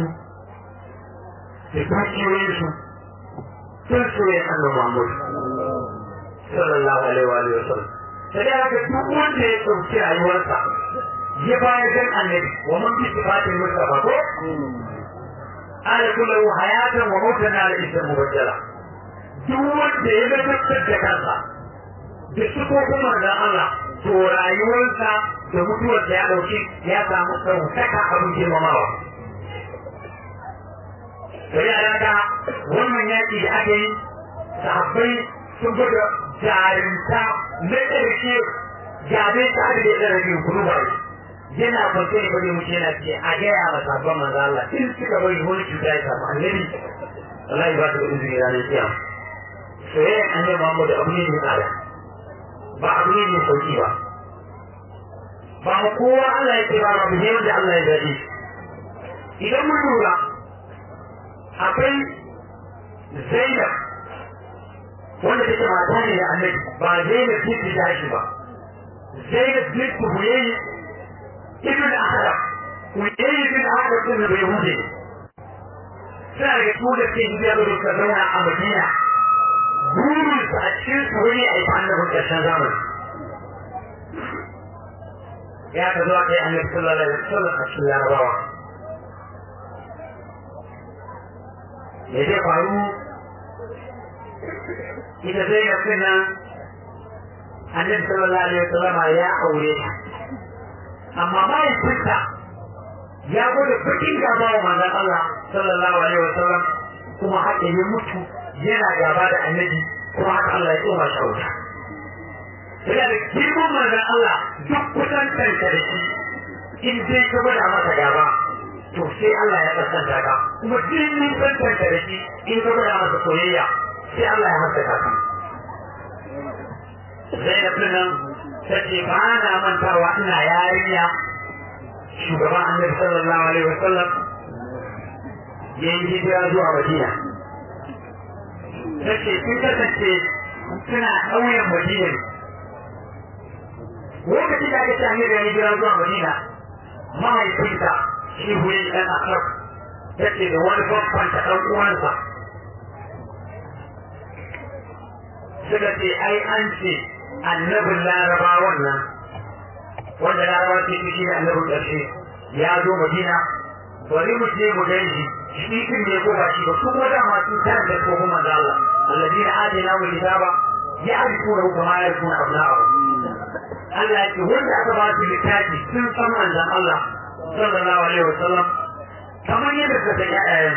da dukiyoyinsu sun soye annabi Muhammad sallallahu alaihi wa alihi wasallam sai da haka duk wanda ya dauki rayuwarsa ya bayar dan annabi wa man bi sifatin mustafa ko ala kullu hayatan wa mautan ala ism mubaddala duk wanda ya gabatar da kansa da sifofin manzon Allah to rayuwarsa da mutuwar da ya dauki ya samu ɗaukaka abin girmamawa sai a daga wannan yaƙi da aka yi sahabbai sun gwada jarinta na ƙarshe gabe ta aka da ya rage kudu ba yana kwance ne bane mutum yana ce a gaya ma sabon manzo Allah in suka bari wani cuta ya samu annabi Allah ba ta da izini ranar kiyama soyayya annabi Muhammad abu ne mai tsada ba abu ne mai sauki ba ba ma kowa Allah ya ce ba ba mu ne wanda Allah ya zaɓe idan mun lura akwai zainab wanda take mata ne da annabi ba zainab binti tashi ba zainab binti huyayi ibn ahadab huyayi ibn ahadab din da yahudi suna daga su da ke hijiya da suka zauna a madina burin su a cikin su wani a yi annabin ƙarshen zamani ya ka zo a kai annabi sallallahu alaihi wasallam a cikin larabawa da zai faru ita zai ga suna annabi sallallahu alaihi wasallama ya aure ta amma mahaifinta ya gode bakin gaba wa manzon Allah sallallahu alaihi wasallam kuma haka ya mutu yana gaba da annabi kuma haka Allah ya tsoma shi wuta yana da girman manzon Allah duk kusantanka da shi in dai ka gwada masa gaba to sai Allah ya kasanta ka kuma duk nisan ka da shi in ka gwada masa soyayya sai Allah ya haskaka ka Zainab nan ta ce ba na mantawa ina yarinya shugaban annabi sallallahu alaihi wasallam ya yi hijira zuwa Madina ta ce sun kasance suna ƙauyen Madina lokacin da aka ce annabi ya hijira zuwa Madina mahaifinta shi wuri ɗan akar yake da wani babban ta ɗan uwansa suka ce ai an ce annabin larabawan nan wanda larabawa ce shi ne annabin ƙarshe ya zo madina bari mu je mu gan shi shi din ne ko ba shi ba su kuma dama sun tarar da ko kuma da Allah alladina adina wa kitaba ya'rifuna kama ya'rifuna abna'ahum Allah ya ce wanda aka ba su littafi sun san manzon Allah sallallahu alaihi wasallam kamar yadda ka san ƴaƴayen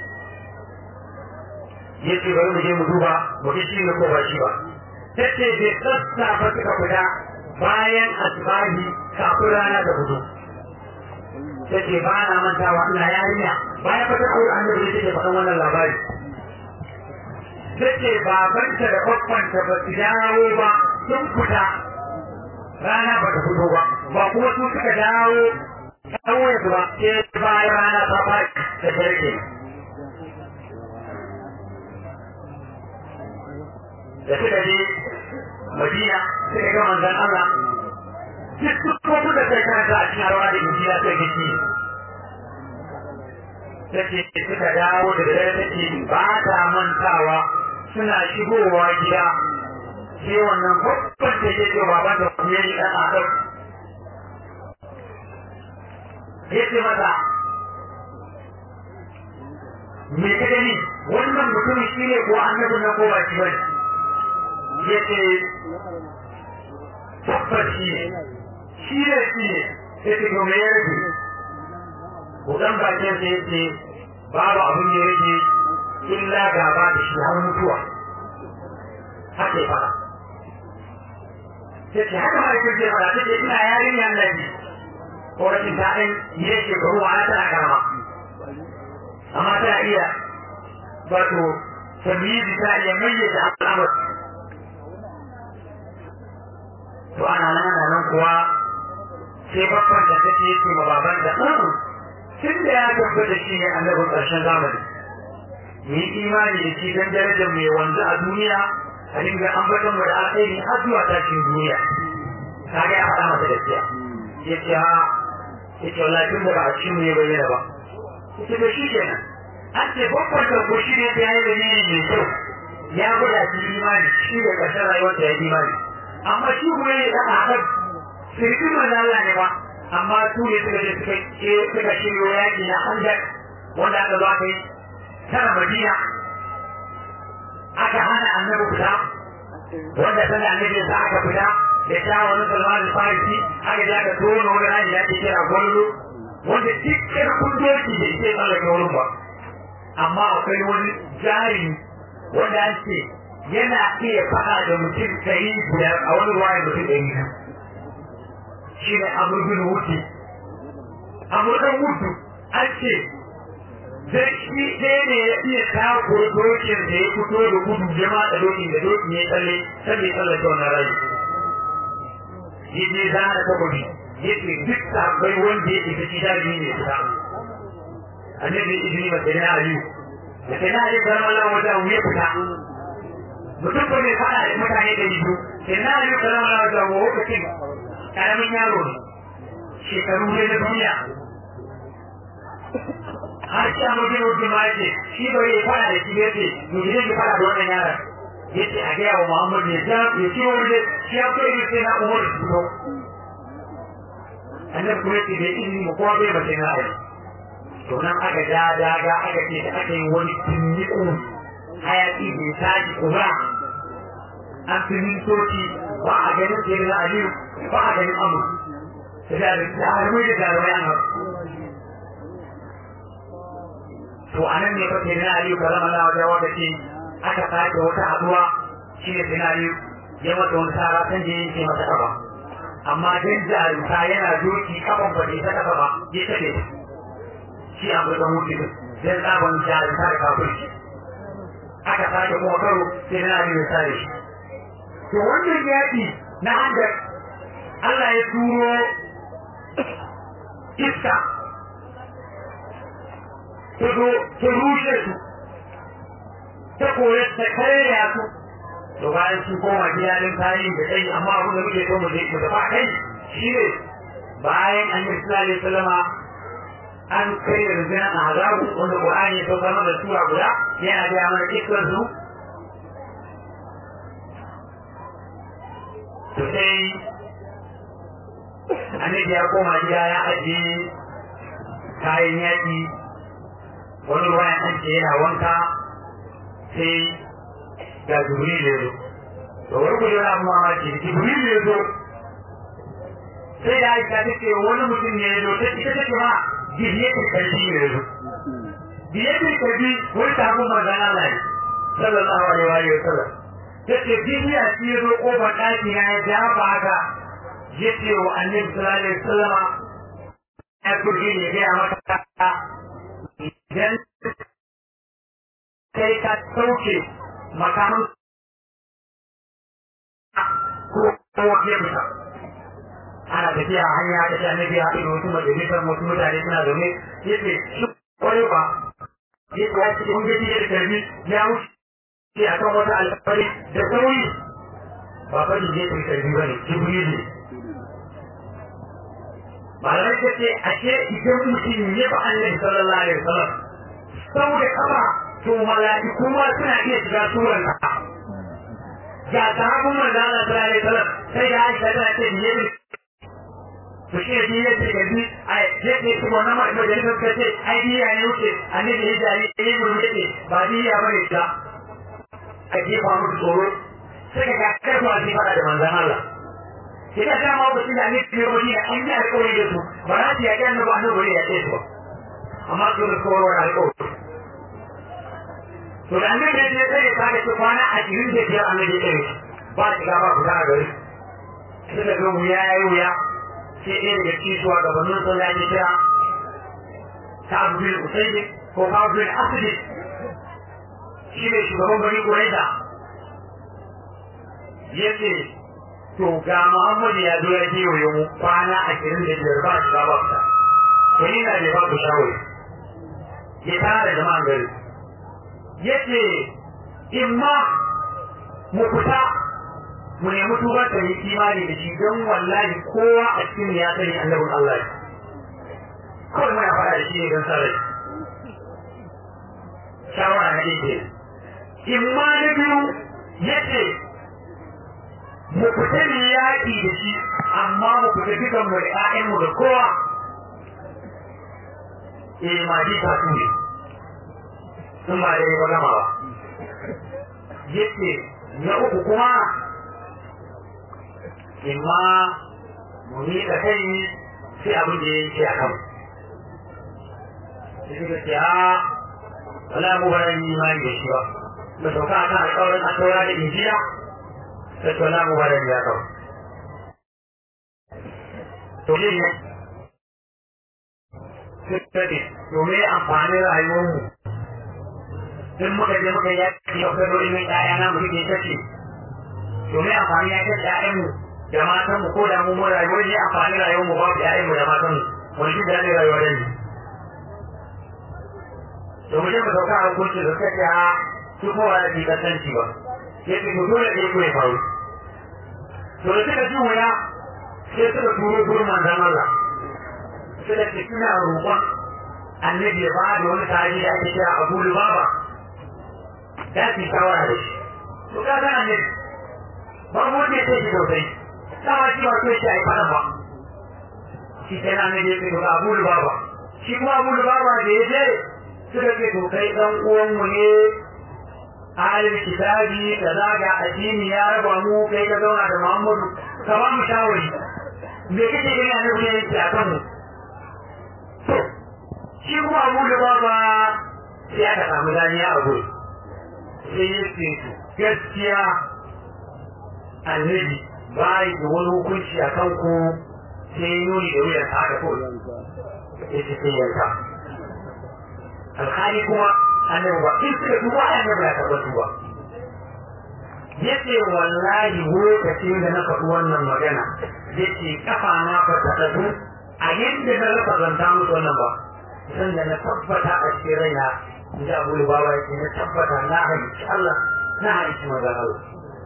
ya ce bari mu je mu duba mu ga shi ne ko ba shi ba tace bai sassafa suka fita bayan asbahi kafin rana da hudu ta ce ba na mantawa ina yarinya bayan fata aure annabi ne take faɗan wannan labari ta ce babanta da babbanta ba su dawo ba sun fita rana ba ta fito ba ba kuma su suka dawo kawai su ba sai bayan rana ta faɗi da sarki da suka je madina suka ga manzon Allah duk kuma da kai karanta a cikin rawa da injiya sai gaji take suka dawo da dare take ba ta mantawa suna shigowa gida sai wannan babban da ke ce ba da kuma yi ɗan adam ya ce mata me ka gani wannan mutumin shi ne ko annabin na ko ba shi bane ya ce tabbas shi ne shi ne shi ne ya ce to me ya rage buɗan bakin sa ya ce babu abin da ya rage illa gaba da shi har mutuwa haka ya fara sai haka ma yake ce fara take ina yarinya nan ne ko rashin daɗin ne shekaru ma tana karama amma ta iya wato tamyizi ta iya mayyaza al'amar to ana nan ana nan kuwa sai babban da take yake ma baban da tun da ya tabbata shi ne annabin ƙarshen zamani mu yi imani da shi don darajar mai wanzu a duniya a dinga ambatan mu da alkhairi har zuwa tashin duniya ka ga ya faɗa masa gaskiya ya ce ha ya ce wallahi tun da ba a cikin mu ya bayyana ba ya ce da shi kenan an ce babban da ko shi ne ya yi da ne mai kyau ya gwada shi imani shi da ƙarshen rayuwarsa ya imani amma shi kuma ya ɗan haɗar sirkin manzala ne ba amma su ne suka je suka ce suka shiryo yaƙi na hanjar wanda aka zo aka yi tara madina aka hana annabi fita wanda ta da annabi sa aka fita da shawarin salman al-farisi aka je aka tono wani rani da ake kira gwalolo wanda dukkan kundoki da ke tsallake wurin ba amma akwai wani jari wanda an ce yana iya faɗa da mutum ɗari biyar a wani ruwa mutum ɗari biyu shi ne amurbin wuce amurkan wutu an ce zai shi ɗaya ne ya iya kawo dokin da ya fito da gudu ya matsa dokin da dokin ya tsalle sai ya tsallake wannan rai ya je zana takobi ya ce duk sabbai wanda ya isa shi daji ne fita annabi izini ba sai na aliyu da sai na aliyu karamar lawan wata ya fita mutum ba mai faɗa da mutane da biyu sai na aliyu karamar lawan wata lokacin karamin yaro ne shekaru ne na duniya har shi a mutum mutum ma yake shi ba ya fara da shi ya ce mu je ki fara da wannan yaron ya ce a gaya wa Muhammad ya ja ya ce wani da shi ya kai ne sai na umar da su annabi kuma ce bai izini mu kowa bai mace na ai to nan aka ja daga aka ce da aka yi wani tunniku hayaki bai tashi kuma an fi mintoci ba a ganin sai na aliyu ba a ganin amu da jarumai da jarumai an hau to a nan ne fa sai na aliyu ka zama lawa da wata ce aka sake wata haduwa shi ne sai na aliyu ya mata wani sara san je yake mata kafa amma dan jarumta yana doki kafan ba ta kafa ba ya tabe shi a gudan mutu dan tsaban jarumta da kafirci aka sake kuma karo sai na aliyu ya sare shi to wannan yaƙi na hanyar Allah ya turo iska ta zo ta rushe su ta koya ta karya su to bayan sun koma gidanin tarihi da kai amma abin da muke so mu je mu tafi kai shi ne bayan an yi sallallahu alaihi wasallama an kai rundunar azabu wanda Qur'ani ya saukar mana sura guda yana da mana kisan su to sai annabi ya koma gida ya ajiye kayan yaƙi wani ruwa ya ce yana wanka sai ga jibril ya zo to wani kuje na amma ma ce jibril ya zo sai da aisha ta ce wani mutum ne ya zo ta ita take ma bihiyatul kalbi ne ya zo bihiyatul kalbi wani sabon manzan Allah ne sallallahu alaihi wa sallam yace bihiya shi ya zo kofar ɗaki na ya dafa haka ya ce wa annabi sallallahu alaihi wasallam ya kurji ne gaya maka idan kai ka sauke makamin ko kowa ya fita ana tafiya a hanya ta ta nabi haɗu da wasu majalisar wasu mutane suna zaune yace shi kwarai ba yace ya ce kun gaji da karbi ya wuce a kan wata alfari da sauri ba fa ne zai karbi ba ne jibril ne malamai ta ce ashe idan mutum ya ba annabi sallallahu alaihi wasallam sau da kafa to mala'iku ma suna iya shiga suran ka ga sahabin manzo Allah sallallahu alaihi wasallam sai da Aisha ta ce ne to shi ne ya ce gabi a yadda su wannan majalisar ka ce ai biya ne wuce annabi ya jari ya yi murmuɗe ba biya ba ne ta a jefa musu tsoro sai ka ga karfa a fada da manzan Allah ina ta ma ba da ne biyo wani da an yi alƙawari da su ba za su yaƙi annabi annabi ya ce su ba amma su da tsoro da alƙawari to da annabi ya ce sai ka ga kwana a cikin da biyar annabi ya ce ba shiga ba fita a gari suka ga wuya ya yi wuya sai ɗaya daga cikin shugabannin sun ya kira ta abu bin usaidi ko ka abu bin asidi shi ne shugaban bari kuraiza ya ce to ga muhammadu ya zo ya kewaye mu kwana ashirin da biyar ba shi ba fita to ni na ne ba ku shawari ya tara jama'an gari ya ce in ma mu fita mu nemi tuba ta yi imani da shi don wallahi kowa a cikin ya sani annabin Allah kawai muna fara da shi ne don sarai shawara na ɗaya in ma na biyu ya ce mu fita ne yaƙi da shi amma mu fita dukan mu da ƴaƴanmu da kowa eh ma ji ta tuni sun ba da yi ba gama ba yace na uku kuma imma mu miƙa kai sai abin da ya yi a kan sai suka ce a wala mu bara yi imani da shi ba ba sauka a kan alƙawarin a taura da injiya sai to wala mu bara yi ya kawo to shi ne sai ce to me amfanin rayuwarmu in muka je muka yaki yau kai dole mai ɗaya na mu ke kace to me amfani ya kace ƴaƴanmu da matan mu ko da mu mun rayuwar ne amfani rayuwar mu babu ƴaƴan mu da matan mu wani shi da ne rayuwar ne to mu je mu sauka a hukunci da suka ce a su ko ba da bi kasanci ba ya ce to dole ne ko ya faru to da suka ji wuya sai suka turo gurin manzon Allah suka ce suna roƙon annabi ya ba da wani tarihi da ake kira Abu Lubaba da su shawara da shi to ka ga annabi babu wanda ya ce shi sosai dama shi ba so shi a yi fara ba shi ke nan ne ya ga abu baba shi kuma abu baba da ya je suka ce to kai dan uwanmu ne ahalin kitabi da zaga addini ya raba mu kai ka zauna da muhammadu ka ba mu shawari me kake gani a nan yake a kanmu to shi kuma abu baba sai aka samu daniya a gudu sai ya ce gaskiya annabi bayi da wani hukunci a kan ku sai nuni da wuyan ta da kawai ya ce sai yanka alhali kuma annabi ba in suka tuba annabi ya taɓa tuba ya ce wallahi lokacin da na faɗi wannan magana ya ce kafa na fa ta ɗagu a yadda na rasa zanta musu wannan ba san da na tabbata a cikin raina in ji abu da bawa ya ce na tabbata na halicci Allah na halicci magana Allah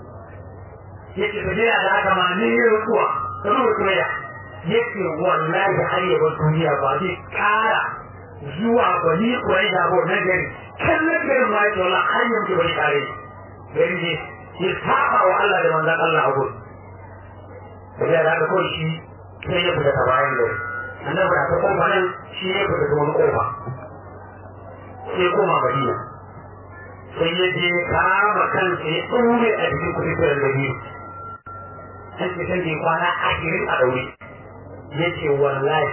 yake tafiya da haka ma ni yi rukuwa kamar mutum ya yake wallahi har yaba duniya ba zai kara zuwa bani kuwai da abu na gari kallon garin ma yake wala har yanzu bai kare gari ne ya saba wa Allah da manzan Allah a gudu tafiya da haka kawai shi sai ya fita ta bayan gari annabi da ta kofa nan shi ya fita ta wani kofa sai koma madina sai ya je kama kansa ya ɗaure a cikin kuɗin da biyu sai ce sai kwana ashirin a ɗaure ya ce wallahi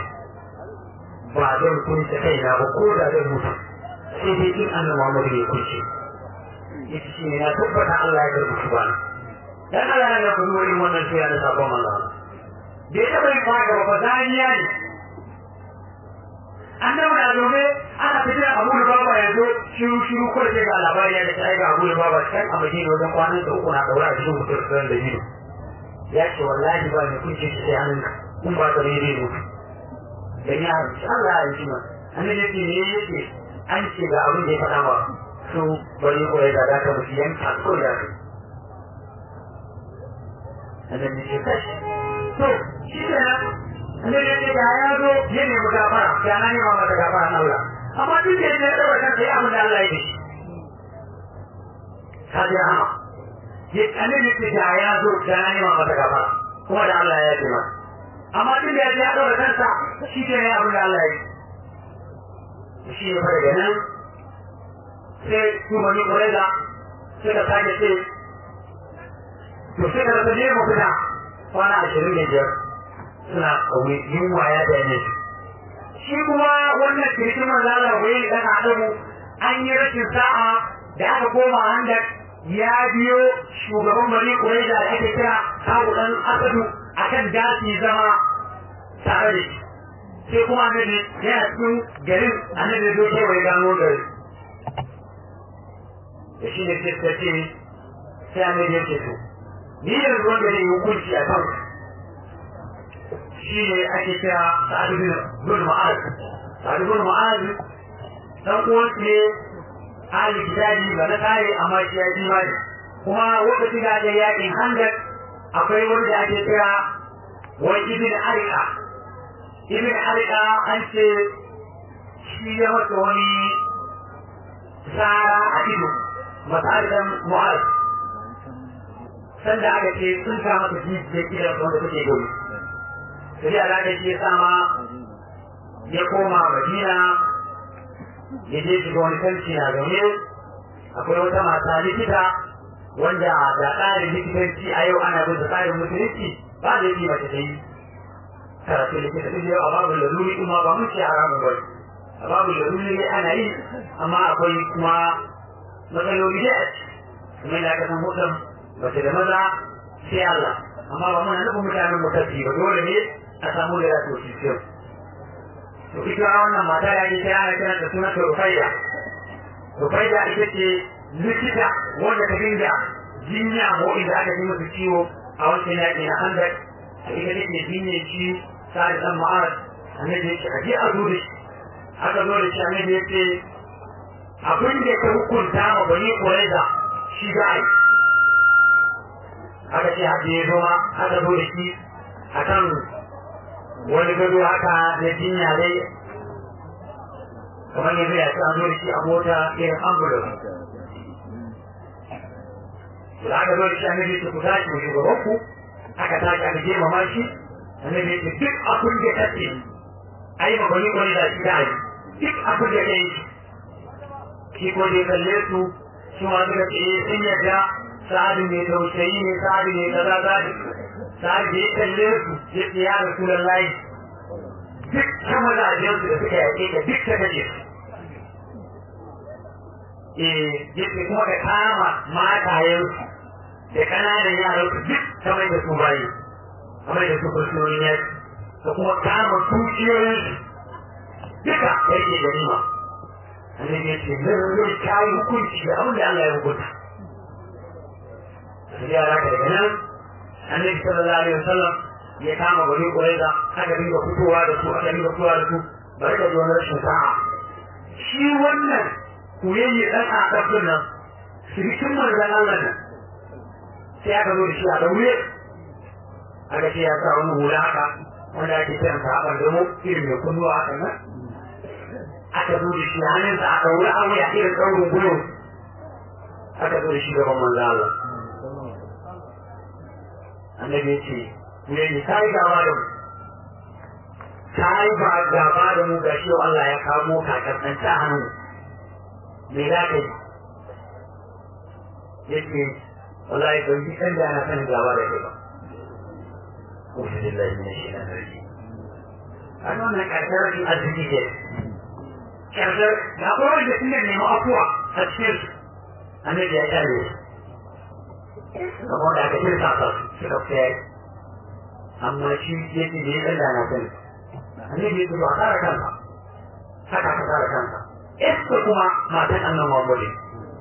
ba zan kunce kaina ba ko da zan mutu sai dai in annan Muhammadu ya kunce ya ce shine na tabbata Allah ya karɓi shi bana dan Allah ya karɓi wurin wannan tuya da sabon Allah da ya taɓa yin haka ba zaniya ne annabi na zaune ana fitar abu da baba ya zo shiru shiru ko da ga labari ya da ga abu da baba kan a madina wajen kwanan da uku na daura a cikin mutum da biyu ya ce wallahi ba mai kunce shi sai hannun kun ba ka daidai mutu dan ya harshe Allah ya ji ma annabi yake ne yake an ce ga abin da ya faɗa ba su bari ko ya da ka mutu yanka ko da ka annabi ya kashi to shi ne annabi ya ce da ya zo ya nemi gafara ya na nema mata gafara na Allah amma duk da ya ɗaura kansa ya abin da Allah ya yi ka ji hama ya annabi ya ce da ya zo ya na nema mata gafara kuma da Allah ya ce masa amma duk da ya ɗaura kansa shi ke ne abin da Allah ya yi shi ne fa daga nan sai su mani ƙwararra suka sake ce to sai ka rasa ne mafita kwana ashirin da biyar suna ƙauye yunwa ya dame su shi kuma wannan kirkin manzala wai dan adamu an yi rashin sa'a da aka koma handak ya biyo shugaban bari ƙwararra da ake kira kawo ɗan asadu akan dasi zama tare da shi sai kuma annabi yana cikin garin annabi zo kewa ya gano gari da shi ne sai ta ce sai annabi ya ce to ni yanzu wanda zai yi hukunci a kan shi ne ake kira sa'adu bin bin ma'az sa'adu bin ma'az dan uwan ne ahli kitabi ba na kare amma shi ya ji mai kuma lokacin da aka yakin handak akwai wanda ake kira wai ibn arika ibn arika an ce shi ya masa wani tsara a ido masarikan mu'az sanda aka ce sun sa masa jijiyar gidan wanda take gudu sai da alaƙa shi ya sama ya koma madina ya je shiga wani kanci na zaune akwai wata mata likita wanda da tsarin likitanci a yau ana bin tsarin musulunci ba da yi mace ta yi karatu likita duk yau a babu laluri kuma ba mun ce haramun bai a babu laluri ne ana yi amma akwai kuma matsaloli da kuma da aka san mutum mace da maza sai Allah amma ba muna nufin mutanen mutaci ba dole ne a samu da ya toshi kyau to ita wannan mata ya ce sai ana kiran da sunan Rufaiya Rufaiya ita ce likita wanda ta dinga jinya ko inda aka yi musu ciwo a wancan yaƙi na handak a ita take jinye shi sa'ad dan ma'ad annabi ya ce a je a zo da shi aka zo da shi annabi ya ce abin da ta hukunta ma bani Quraiza shi za a yi aka ce haka ya zo ma aka zo da shi a kan wani gado haka na jinya dai kamar yanzu ya ce an zo da shi a mota irin ambulance da aka zo da shi annabi ya ce ku tashi mu shugaban ku aka tashi aka je mama shi annabi ya ce duk abin da ta ce ai ma bani Quraiza shi da yi duk abin da ta yi shi ko dai kalle su su ma suka ce sun yadda sa'adu mai tausayi ne sa'adu mai kaza sa'adu sa'adu da ya kalle su ya ce ya rasu da layi duk ta mazajen su da suka yaƙe ka duk ta kace su eh ya ce kuma ka kama matayen su da ƙananan yaran su duk ta mai da su bayi a mai da su fursunonin yaki da kuma kama dukiyoyin su duka yake ganima annabi ya ce lallai ta yi hukunci da abin da Allah ya hukunta sai ya raka daga nan annabi sallallahu alaihi wasallam ya kama bari kuraiza aka dinga fitowa da su aka dinga fitowa da su bari da zuwa rashin sa'a shi wannan kuyayye dan a ɗaukar nan sirikin manzan Allah nan sai aka zo da shi a daure aka ce ya sa wani hula haka wanda ake kiran sa haɓar damo irin mai kunnuwa haka nan aka zo da shi hannunsa a ɗaure an wuya irin ɗaurin gudu aka zo da shi gaban manzan Allah annabi ya ce me ne ka yi gaba da mu ka yi ba gaba da mu ga shi Allah ya kamo ka kasanta hannu me za ka yi ya ce wallahi ban ji kan da na sanin gaba da kai ba Ufi lillahi min shaitan rajim an wannan karshen rashin arziki ke karshen ga kowai da sun nemi afuwa a cikin su annabi ya kare su saboda aka shirka sa suka fiye amma shi ya ce da ya tsalla na sani annabi ya ce ba kara kanka haka ka tsara kanka ita kuma matan annan Muhammadu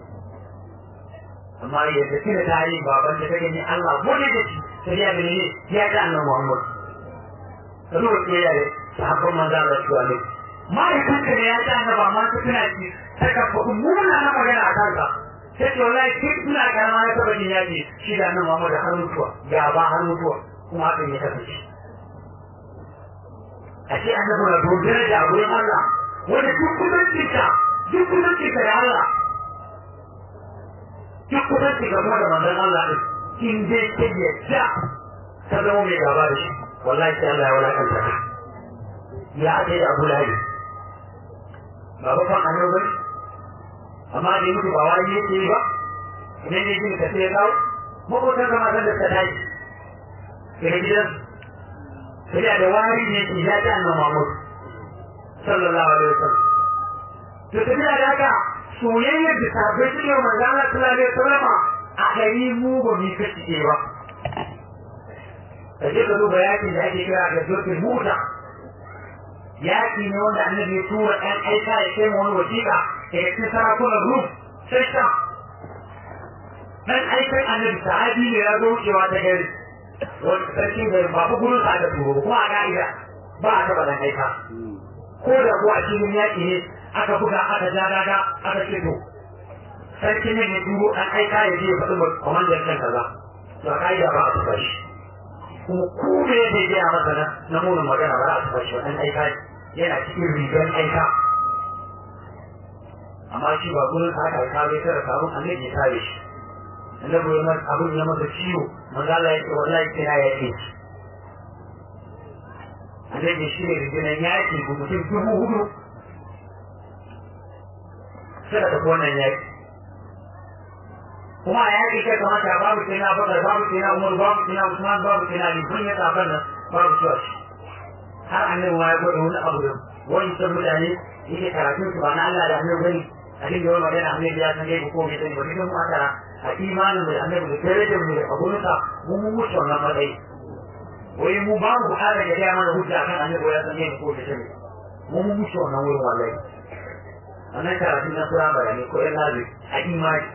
amma ya tafi da tarihi baban da ta gani Allah gode da shi sai ya gani ya ta annan Muhammadu ka zo ke yare sahabban manzo Allah shi wani ma'aikatan ne ya ta annaba ma ta tuna shi ta ka faɗi muna na magana a kanka sai ce wallahi kin ina karama ya taba jin yaji shi da annan Muhammadu har mutuwa ya ba har mutuwa kuma hakan ya kasance a ce annabi na dogara da gurin Allah wanda duk kudancinka duk kudancinka da Allah duk kudancinka kuma da manzon Allah din in dai ta yadda ta zama mai gaba da shi wallahi sai Allah ya wulakanta ka ya ake da Abu Lahab ba ba fan annabi bane amma da mutu ba wani yake yi ba idan ne jin ka sai ya kawo makotan kama san da ta tashi daga gidan sai da wari ne ki ya ta annabi Muhammad sallallahu alaihi wasallam to tafiya da haka soyayyar da sabai suke wa manzo Allah sallallahu alaihi wasallam a gari mu ba mu kace ba kaje ka duba yakin da ake kira da zotin muta yaki ne wanda annabi ya tura ɗan aika ya kai wani wasiƙa da ya cikin sarakunan rum sai sha ɗan aikan annabi sahabi ne ya zo wucewa ta gari wani sarkin gari ba fa gurin sa aka turo kuma a ka'ida ba a taɓa ɗan aika ko da kuwa a cikin yaƙi ne aka buga aka ja daga aka ce to sarki ne ya turo an aika ya je ya faɗi kwamandan kan kaza to a ka'ida ba a taɓa shi kuma ko da ya bai gaya masa na na munin magana ba a taɓa shi wa ɗan aika yana cikin rigar aika amma shi ba gurin sa aka aika bai tara sabon annabi ya kare shi annabi ya masa abin ya masa ciwo manzo Allah ya ce wallahi kina ya ce annabi shi ne riginan yaƙi ko mutum dubu hudu suka tafi wannan yaƙi kuma a yaƙi kai kamata babu sai na bakar babu sai na umar babu sai na usman babu sai na liban ya tsafan nan babu cewa shi har annabi ma ya gwada wani abu da wani san mutane yake karatun su ba na Allah da annabi bane a cikin yawan magana annabi ya san gaibu ko bai sani ba dukkan mu aka a imanin da annabi da darajar mu da abunsa mu mun wuce wannan matsayi wai mu ba mu buƙatar ya gaya mana hujja kan annabi ya san gaibu ko bai sani mu mun wuce wannan wurin wallahi wannan karatun na firamare ne ko yan labi a imani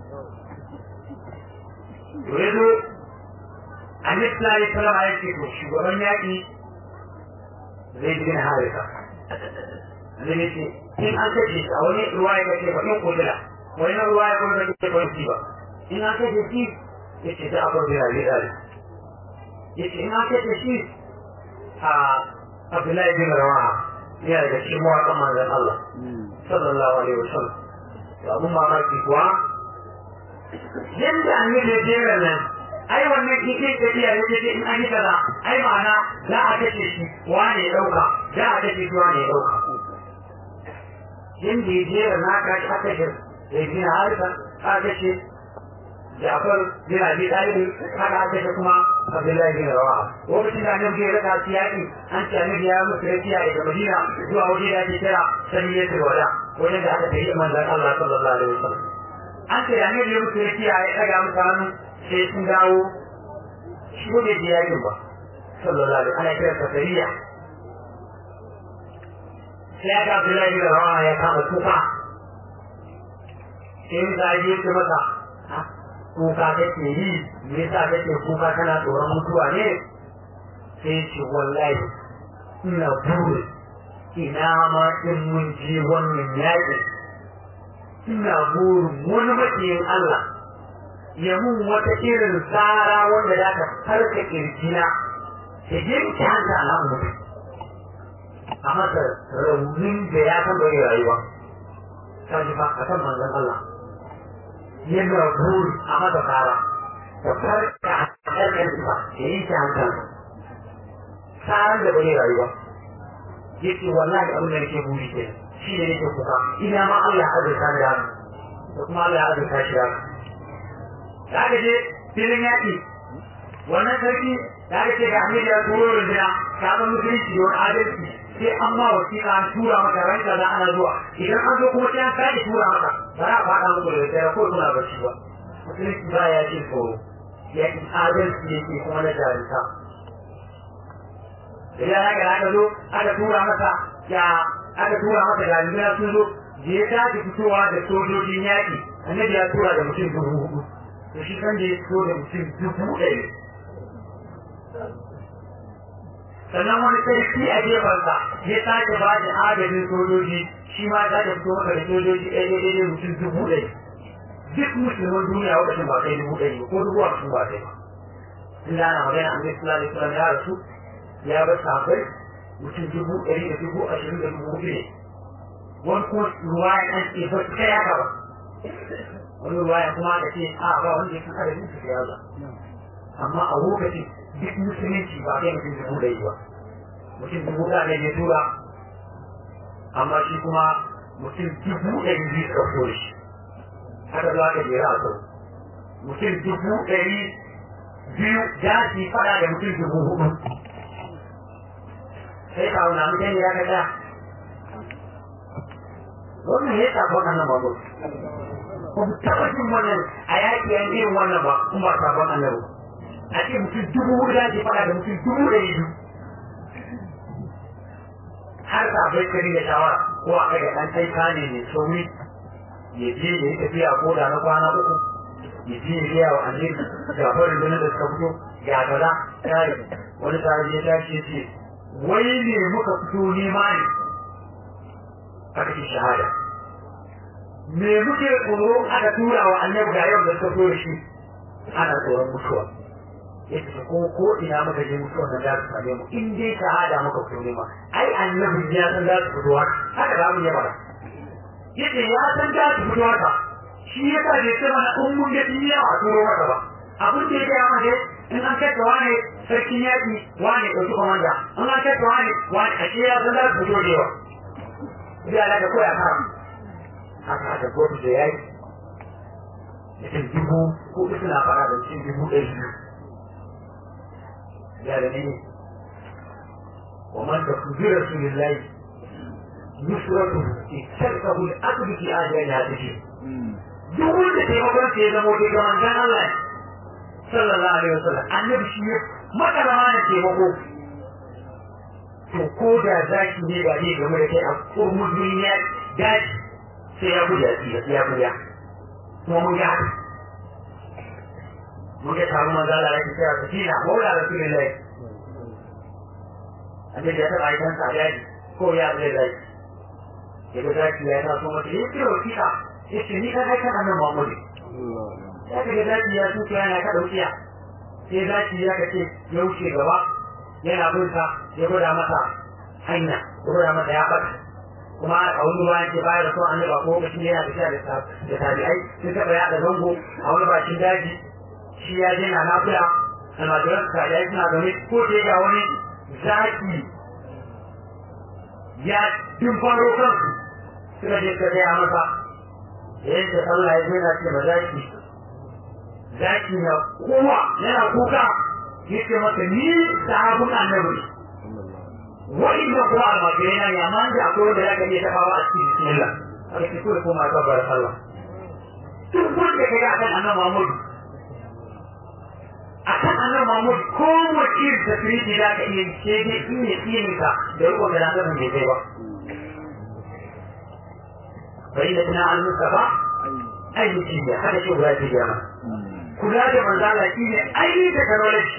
to yanzu annabi sallallahu alaihi wasallam ya ce to shugaban yaƙi zai bin harisa annabi ce in an kace shi a wani ruwa ya kace ba in kudura wani ruwa ya kuma kace ba shi ba in an kace shi yace da abu da ya da yace in an kace shi a Abdullahi bin Rawaha ya daga cikin mawaƙan manzon Allah sallallahu alaihi wasallam to abun mamaki kuwa yadda annabi ya jera nan ai wannan kike tafiya ya ce in an yi kaza ai ma'ana za a kace shi wane ya dauka za a kace shi wane ya dauka yadda ya jera na ka shi aka shi ya bi na harka aka ce Jafar bin Abi Talib haka aka ce kuma Abdullahi bin Rawaha lokacin da annabi ya raka siyaki an ce annabi ya musu rafiya daga Madina zuwa waje da ake kira Saniyatul Wada wajen da aka tafi manzon Allah sallallahu alaihi wasallam an ce da annabi ya musu rafiya ya daga musu hannu sai sun dawo shi ko bai je yakin ba sallallahu alaihi ana kira safariya sai ya ga Abdullahi bin Rawaha ya kama kuka sai da ya ce masa kuka kake yi me yasa kake kuka kana tsoron mutuwa ne sai ce wallahi ina buri ina ma in mun je wannan yaƙi ina burin wani makiyin Allah ya mun wata irin tsara wanda za ta harka kirjina ta yanke hanta a mutu a masa raunin da ya san bai rayuwa ta ji ba a kan manzon Allah yana buri a masa tsara da farka a ƙarƙar ba da yanke hanta tsaran da bai rayuwa yake wallahi abin da nake buri ke shi ne nake kuka ina ma Allah ya azurta da da kuma Allah ya azurta shi da da aka je filin yaƙi wannan sarki da aka ce ga Ahmed ya turo runduna ta ga musulunci da wani adalci sai an ma wasiƙa an tura maka ranka da ana zuwa idan an zo kuma sai an sake tura maka ba za a faɗa muku da tsaya ko kuna bacci ba musulunci ba ya ce tsoro ya ƙi adalci yake kuma na jarumta idan haka aka zo aka tura masa ya aka tura masa da aljiya sun zo da ya tashi fitowa da sojojin yaƙi annabi ya tura da mutum dubu hudu to shi kan da ya fito da mutum dubu ɗari sannan wani sarki a gefensa ya sake ba da agajin sojoji shi ma ya fito maka da sojoji ɗaya ɗaya ɗaya mutum dubu ɗari duk musulman duniya wakacin ba kai dubu ɗari ko dubu hamsin ba kai ba in da ana magana an zai kula da kula ya rasu ya bar safai mutum dubu ɗari da dubu ashirin da dubu hudu ne wani kuma ruwaya an ce ba su kai haka ba wani ruwaya kuma aka ce a ba wanda ya san adadin su ya za amma a lokacin duk musulunci ba kai mutum dubu ɗari ba mutum dubu ɗaya ne ya tura amma shi kuma mutum dubu ɗari biyu suka fito da shi haka za ka jera a sau mutum dubu ɗari biyu za su yi fada da mutum dubu hudu sai ka wuna mutane ya ga ɗaya wannan ya tafi wannan ba ba mu taɓa jin wannan a yaƙi yan irin wannan ba kuma ba sabon annabi a ce mutum dubu hudu za su yi fada da mutum dubu ɗari biyu har sabai kari da shawara ko a kai da ɗan aika ne mai sauri ya je ya yi tafiya ko da na kwana uku ya je ya gaya wa annabi ga farin da da suka fito ga kaza kai wani sahabi ya tashi ya ce wai ne muka fito nema ne aka ce shahada me muke tsoro aka tura wa annabi ga yau da suka fito da shi ana tsoron mutuwa yace ko ko ina muka je mutuwa nan za su same mu in dai shahada muka fito nema ai annabi ya san za su fito haka za mu yi bara yace ya san za su fito haka shi ya sa bai ce mana in mun ga duniya a turo maka ba abin da ya gaya mana dai in an kai ta wane sarkin yaƙi wane ɗauki komanda in an kai ta wane wane a ya san za su fito da yawa zai ala da koya kara haka haka gobe da yayi mutum dubu ko suna fara da mutum dubu ɗari biyu ya da ne ومن تكون برسول الله نصرته استلقه الأقل في آجال هذه duk wanda taimakon sa ya zama wata ga manzan Allah sallallahu alaihi wasallam annabi shi ya makalama da taimako to ko da zaki ne ba ne game da kai a kurmun duniya daji sai ya guda ya guda kuma mun ga haka mun ga taron manzan Allah ya ce a kila maula rasulullahi annabi ya taɓa aikan sa daji ko ya zai zaki ya ga zaki ya taso mata ya ce wa kika ya ce ni kan aikan annan Muhammadu ya ka ga zaki ya tuka yana ka ɗaukiya sai zaki ya ka ce ya wuce gaba yana bin sa ya gwada masa hanya ya gwada masa ya ɓata kuma a wani bayan ce bayar da son annaba ko lokacin yana tafiya da tabi'ai sun taɓa yaɗa zango a wani bakin daji shi ya je na lafiya almajiran tabi'ai suna zaune ko sai ga wani zaki ya tun faro kansu suka je ka gaya masa yadda Allah ya zai ce ba zaki zaki na kowa yana kuka ya ce masa ni sahabun annabi wani da kuma almajirai na ya man da akwai wanda ya gani ta kawo a cikin bismillah aka ce kawai kuma ta bar Allah duk wanda ka ga akan annabi Muhammadu akan annabi Muhammad ko wace da firiji da ka iya ce ne in ne tsiyin ka da rikon da nan bai kai ba bai da tana an mustafa ai mutum ne haka ce guda ce jama kula da manzala shi ne ai technology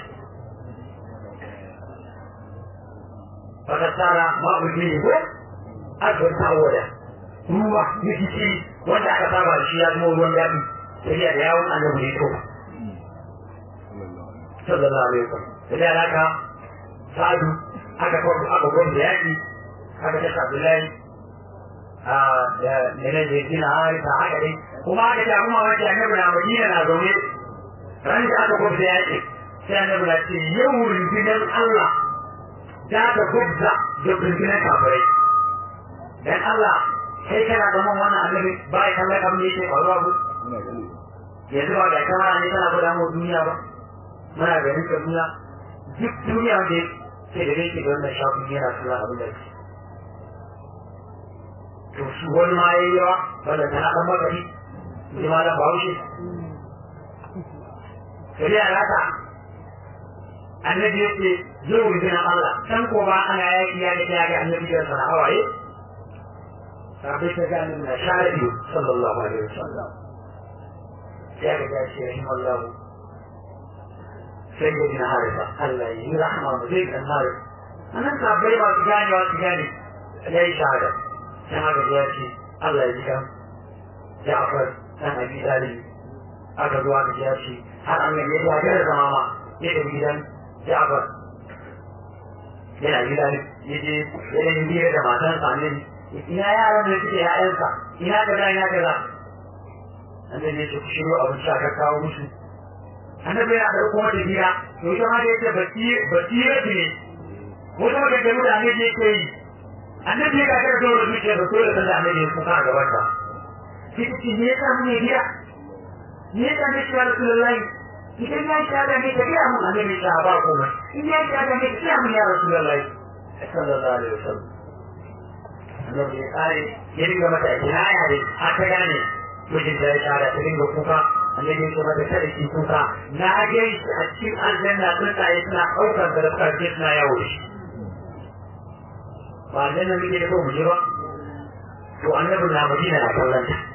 baka tsara ma'ulmi ne ko akwai ta'awada ruwa na kici wanda aka saba da shi ya zama ruwan daɗi sai da yawon annabi ne to sallallahu alaihi wasallam da alaka sa'adu aka kawo aka gwamna yaki aka kashe abdullahi a da mene da yake na harisa haka dai kuma aka ce kuma wace annabi na madina na zaune ran da aka gwamna yaki sai annabi na ce yau rundunar allah za ta gwabza da rundunar kafirai dan allah kai kana da man wannan annabi ba ya kallon abin da yake faruwa ba yanzu ba ga kamar ne kana gwada mu duniya ba muna ganin kaduna duk duniya da ke da yake da wannan shafin yana kula abin da ke to su wani ma yayi yawa wanda tana dan magari ji ma dan bahaushe sai ya rata annabi ya ce zo mu jina Allah san ko ba ana yaki ya ga ya ga annabi da sana hawaye sabai ta gani na share sallallahu alaihi wasallam ya ga gashi rahimallahu sai da bin harisa Allah ya yi rahama mu zai kan harisa anan sabai ba su gane ba su gane ya yi shahada sai haka ya ce Allah ya ji kan Ja'far dan Abi Talib aka zuwa da ya ce har an ya ya ga zama ma ya da gidan Ja'far yana gida ne ya je ya yi biyar da matan sa ne ina yaran da suke ya'yansa ina kaza ina kaza annabi ya ce ku shiryo abinci aka kawo musu annabi yana da kuma da gida to ita ma da yace basira ne wata maganganu da annabi yake yi annabi ya kakar zuwa da zuciya da dole sanda annabi ya kuka a gaban ta sai ta ce me yasa mun yi gida me yasa ne shi rasulullahi idan ya shi da ne ka gaya mun annabi ya ba komai in ya shi da ne ka gaya mun ya rasulullahi sallallahu alaihi wasallam annabi ya kare ya dinga mata kinaya ne har ta gane mijin da ya shara ta dinga kuka annabi ya ce mata kada ki kuka na ga shi a cikin aljanna tsuntsaye suna ɗaukar da suka ce suna yawo da shi ba aljanna muke da mu je ba to annabi na madina na kallon ta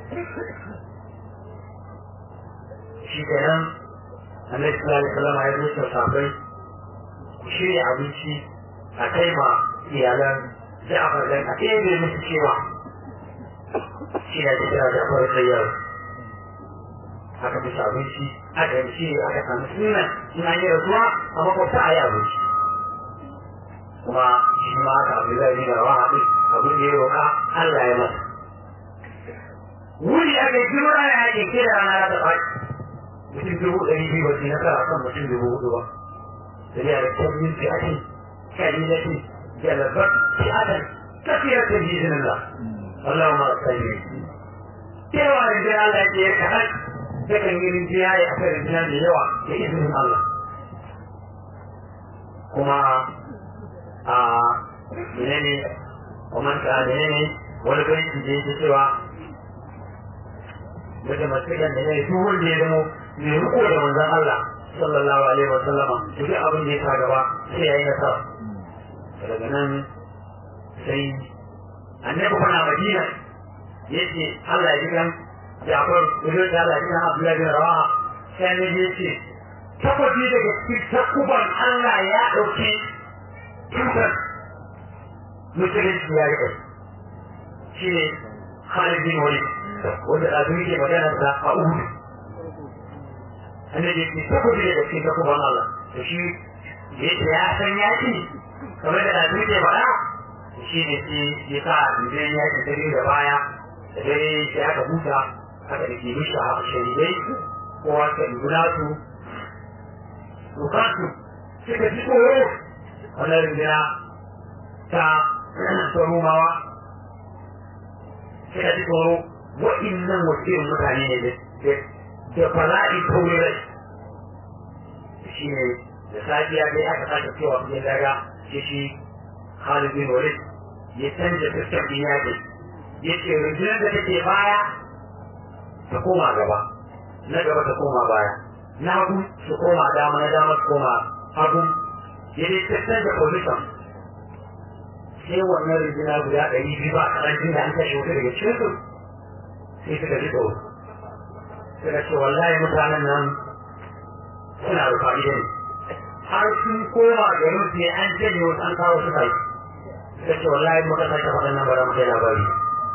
shi kenan annabi sallallahu alaihi wasallam ya zo safai ku shirya abinci a kai ma iyalan Ja'far dan a ɗebe musu cewa shi ne ta kira Ja'far tsayyar aka fi abinci aka yi shi aka samu suna suna yi rasuwa a makwabta a yi abinci kuma shi ma aka abu zai nuna wa haɗu abin da ya roƙa Allah ya masa wuri aka yi kiro ana yaƙi ke da rana ta faɗi mutum dubu ɗari biyu ba su nasara kan mutum dubu hudu ba da ya da tabbin fi ake kalilati jalabar fi adan tafiyar da bizinin Allah Allah ma sani cewa da jira Allah ya ce kaɗan takan yi rinjiya ya aka rinjiya da yawa da izinin Allah kuma a menene kuma ta menene wani banki da yake cewa daga masikan da ya yi duk wanda ya zama mai riko da manzon Allah sallallahu alaihi wa sallama duk abin da ya sa gaba sai ya yi nasara daga nan sai annabi kuna madina yace Allah ya ji kan Jafar Ibn Allah ya Abdullahi bin Rawaha sai ne yace tabbaci daga cikin takuban Allah ya dauki tutar musulunci ya riƙe shi ne Khalid bin Walid wanda a duniya ke magana da a Uhud annabi ya ce tabbaci daga cikin takuban Allah da shi yace ya san yaki kamar da a duniya faɗa shi ne shi ya sa idan yaki dare da baya da dare sai aka huta aka da ke mishi a sharidai kowa ta guna su bukatu suka ji tsoro wannan rinjina ta tsorumawa suka ji tsoro wa'innan wasu irin mutane ne da fala'i tauri rai shi ne da safiya dai aka sake cewa kujin daga shi shi Khalid bin Walid ya canja fuskar yaƙi ya ce rundunar da take baya ta koma gaba na gaba ta koma baya na hagu su koma dama na dama su koma hagu ya dai tattar da position sai wannan rundunar guda ɗari biyu ba a ƙarancin da an kashe wata daga cikin su sai suka ji tsoro suka ce wallahi mutanen nan suna rufa ne har sun koma garin su ne an janye wasu an kawo su kai suka ce wallahi muka sake faɗin nan bara mu kai labari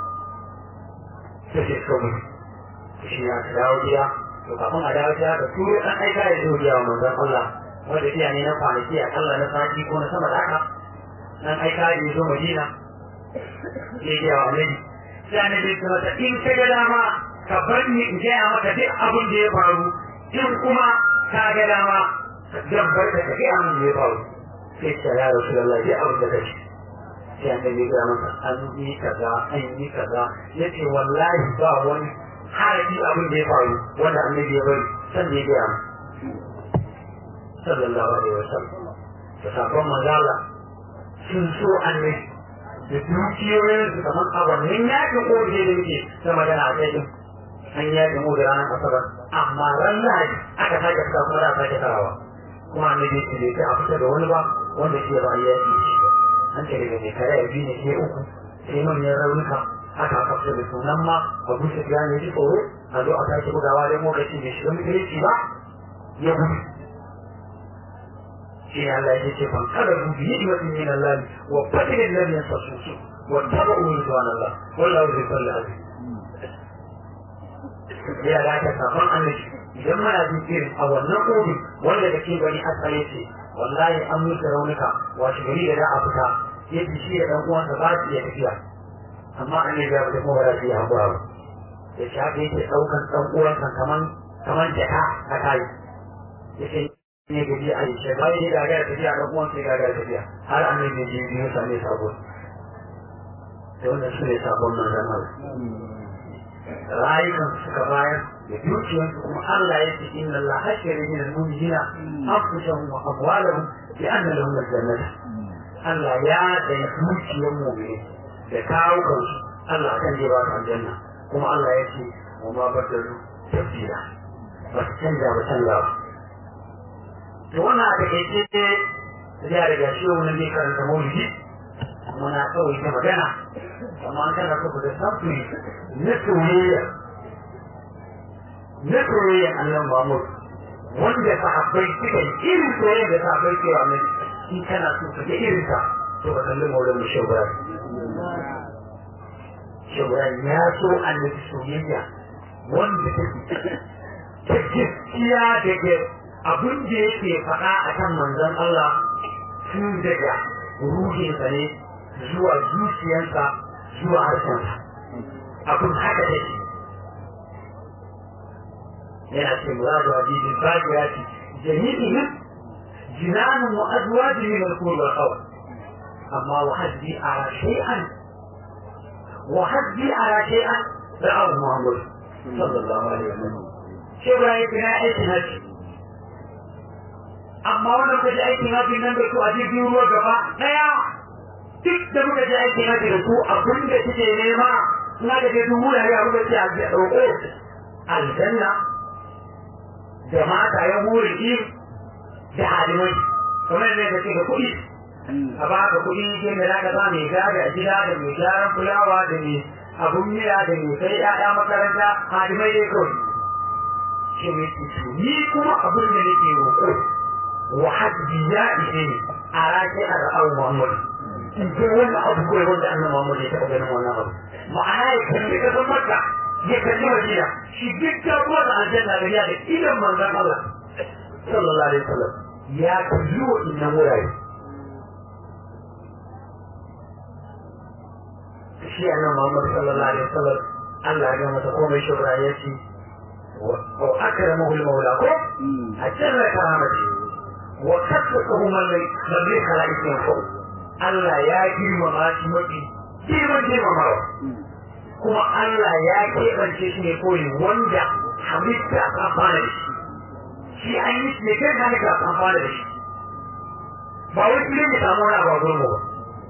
sai sai so mu shi ya ta dawo gida to kafin a dawo gida da turo ɗan aika ya zo gida wa manzon Allah wanda iya ne na kwanaki a kalla na sati ko na sama da haka ɗan aika ya zo Madina ya gida wa Annabi sai Annabi ya mata in ka ga dama ka bar ni in gaya maka duk abin da ya faru in kuma ka ga dama zan bar ka ka gaya min da ya faru sai ta ya Rasulullah ya abin da kake sai Annabi ya masa an yi kaza an yi kaza yace wallahi ba wani harafi abin da ya faru wanda annabi ya bari san da ya gaya sallallahu alaihi wa sallam da sabon mazala sun so annabi da dukiyoyin su kamar abannin yakin ƙoge da yake ta magana a kai an yakin mu da ranar asabar amma ran lahadi aka sake fita kuma da sake tarawa kuma annabi ya ce bai a fita da wani ba wanda shi ba a yaki shi ba an ce daga mai kare biyu ne sai uku sai manyan raunuka aka kafta da sunan ma abu su ya ne ji tsoro a zo a sake bugawa don lokaci bai shiga mutunci ba ya gudu shi ne Allah ya ce fan kada ku bi yi wani min Allah wa fadilin lam yasasusu wa tabu ridwan Allah wallahu zai kulli azim ya ga ta kafan annabi idan muna jin irin a wannan obin wanda da ke bani asali ce wallahi an mutu raunuka wasu gari da za a fita yadda shi da ɗan uwansa ba su iya tafiya amma an yi biya da kuma ba su yi haƙura ba ya shi haka yake ɗaukan ɗan uwansa kaman kaman jaka a kai ya ce ne gaji a yi shi bayan ya gagara tafiya ɗan uwansa ya gagara tafiya har an yi biyu biyu same sabo da wannan su ne sabon nan zama rayukan suka bayar da dukiyarsu kuma Allah ya ce inna Allah hashara min al-mu'minina anfusahum wa amwalahum bi anna lahum al-jannah Allah ya da dukiyar mu'mini da kawo kansu Allah kan je ba su aljanna kuma Allah ya ce wa ma badalu tafsira ba su canja ba canza ba to wannan a takaice ya riga shi wani ne karanta maulidi muna kawai ta magana amma an kana kuka da samfuri na soyayya na soyayya annan Muhammad wanda sahabbai suka yi irin soyayya da sahabbai ke wa mai in kana so ka ga irin ta to ka kalli maulan mu shawara shawara ya so annabi soyayya wanda take ta gaskiya daga abin da yake faɗa a kan manzon Allah tun daga ruhinsa ne zuwa zuciyarsa zuwa harshensa abin haka da shi yana ce muradu hadisi bagirati jami'ihim jinanun wa azwajin min al-qul wal qawl amma wa haddi ala shay'an wa haddi ala shay'an da'ahu Muhammad sallallahu alaihi wasallam shi ba yake na aikin haji amma wannan kaji aikin haji nan da su a jirgin ruwa gaba daya duk da muka je aiki na da su abin da suke nema na da ke dubu da ya muka ce a roƙo aljanna da mata ya huri ki da halimai kamar ne da ke da kuɗi a ba ka kuɗi ke mai zaka ba mai gada a gida da mai gyaran fulawa da mai abun miya da mai kai ƴaƴa makaranta halimai dai kawai shi mai tutu ni kuma abin da nake roƙo wa haddi ya ishe ni a rake a ra'au muhammadu in ce wani abu kawai wanda annan Muhammad ya taɓa ganin wannan abu ma'ana ya kalli ƙasar Makka ya kalli Madina shi duk ta ruwa da aljanna da ya da idan manzon Allah sallallahu alaihi wasallam ya kalli wa innan wurare shi annan Muhammad sallallahu alaihi wasallam Allah ya masa komai shubra ya ce wa akramahu al-mawla ko a jarra karamati wa kasakahu man lam yakala ismin fawq Allah ya girmama shi mafi girman girmamawa kuma Allah ya keɓance shi ne koyi wanda halitta ta fara da shi shi an yi shi ne kai halitta ta fara da shi ba wai shi ne samu wani abu a gurmu ba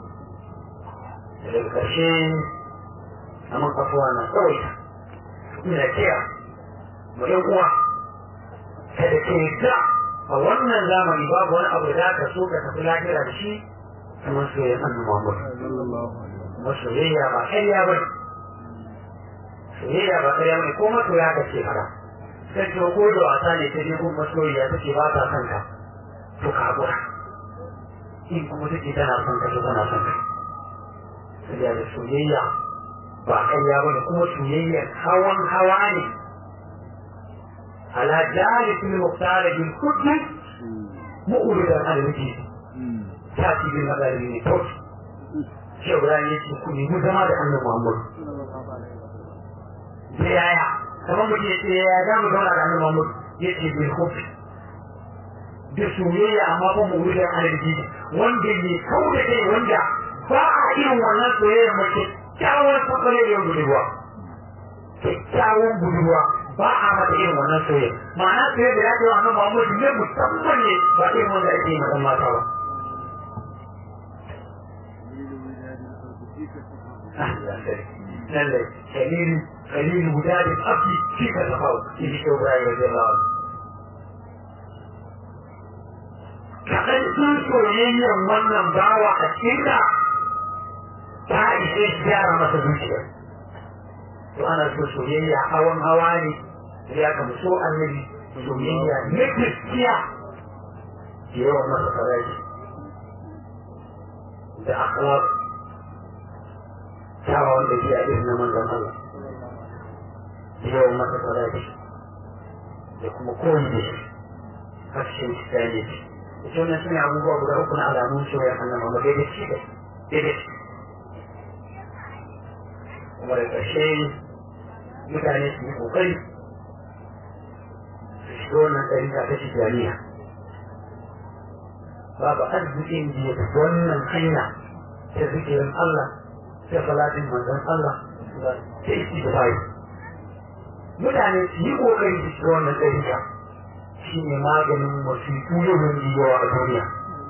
daga ƙarshe a man kafuwa na tsawaita ina kira mu ɗan uwa kada ka yadda a wannan zamani babu wani abu da ka so ka tafi lafiya da shi kamar soyayya annabi Muhammad kuma soyayya ba ƙarya ba soyayya ba ƙarya ba ko masoya ka ce fara sai ce ko da wasa ne ta je gun masoyiya ta ce ba ta son ka to ka haƙura in kuma ta ce tana son ka to tana son ka soyayya da soyayya ba ƙarya ba ne kuma soyayya hawan hawa ne ala jalisul muqtar bil qudus mu'ridan al-wajib tasibin magari ne tot shi Ibrahim ya ce ku nemi zama da annabi Muhammad da yaya kamar mutum ya ce ya za mu zauna da annabi Muhammad ya ce bil hub da soyayya amma ba mu wuce alalji wanda ne kau da kai wanda ba a irin wannan soyayya mace kyawun sakare da budurwa kyakkyawan budurwa ba a mata irin wannan soyayya ma'ana soyayya da ya ce wa annabi Muhammad ne musamman ne ba irin wanda ake yi matan mata ba lallai kalilu kalilu guda da tsafi shi ka tafa shi shi ke wurare da zai lawa kaɗan sun soyayyar wannan bawa a cikin ka ta ishe shi gyara masa zuciya to ana so soyayya hawan hawa ne ya ka so annabi soyayya na gaskiya da yawan masa farashi da akhlaq kyawawan da ke a irin na manzon Allah da yawan masa farashi da kuma koyi da shi harshen Christianity ita wannan suna abubuwa guda uku na alamun soyayya annabi Muhammad da shi da daidai kuma da ƙarshe mutane su yi ƙoƙari su shiga wannan ɗarika ta tijjaniya babu arzikin da ya fi wannan hanya ta zikirin Allah ta salatin manzon Allah ta isi da bayi mutane su yi ƙoƙari su shiga wannan ɗarika shi ne maganin wasiƙu yawan yawa a duniya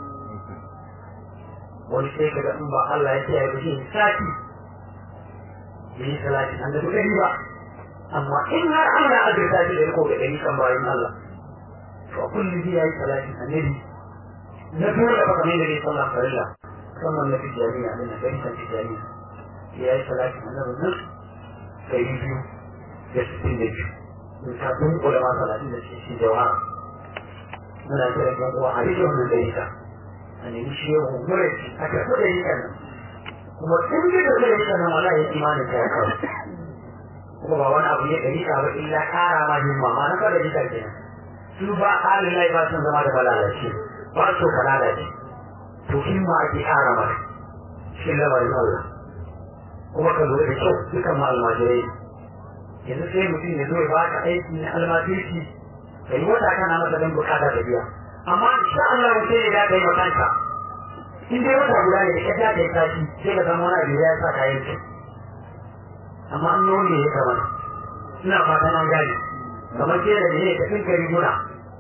wani sai ka ga in ba Allah ya kiyaye ba shi sati bai yi salati an da gani ba amma in har Allah ya azurta shi da riko ga ɗari kan bayan Allah to a kullum zai yi salatin annabi na dole ba kamar da dai sallah farilla musamman na tijjaniya da na gani kan tijjaniya ya yi salatin annabi nan ɗari biyu da sittin da biyu in ka dunkula ma salatin da shi shi jawara muna kira ɗan uwa a rike wannan ɗari ka a nemi shehu muraci a karɓi ɗari kan nan kuma in ji da zai rika nan wala ya imanin ta ya kawo kuma ba wani abu ne ɗari ka ba illa ƙara ma himma ma na kada jikar kenan su ba halin lai ba sun zama da malalaci ba su ka lalace to himma ake ƙara mata shi lamarin Allah kuma ka lura da kyau dukan ma almajirai yanzu sai mutum ya zo ya baka aiki na almajirci ka yi wata kana masa don bukata ta biya amma insha Allah mutum ya da kai makanta in dai wata guda ne da ka ta yi tashi sai ka zama wani abu ya sa kayan ki amma an yi wani ya kamata ina fatan an gane kamar ke da ne ka tsinka riguna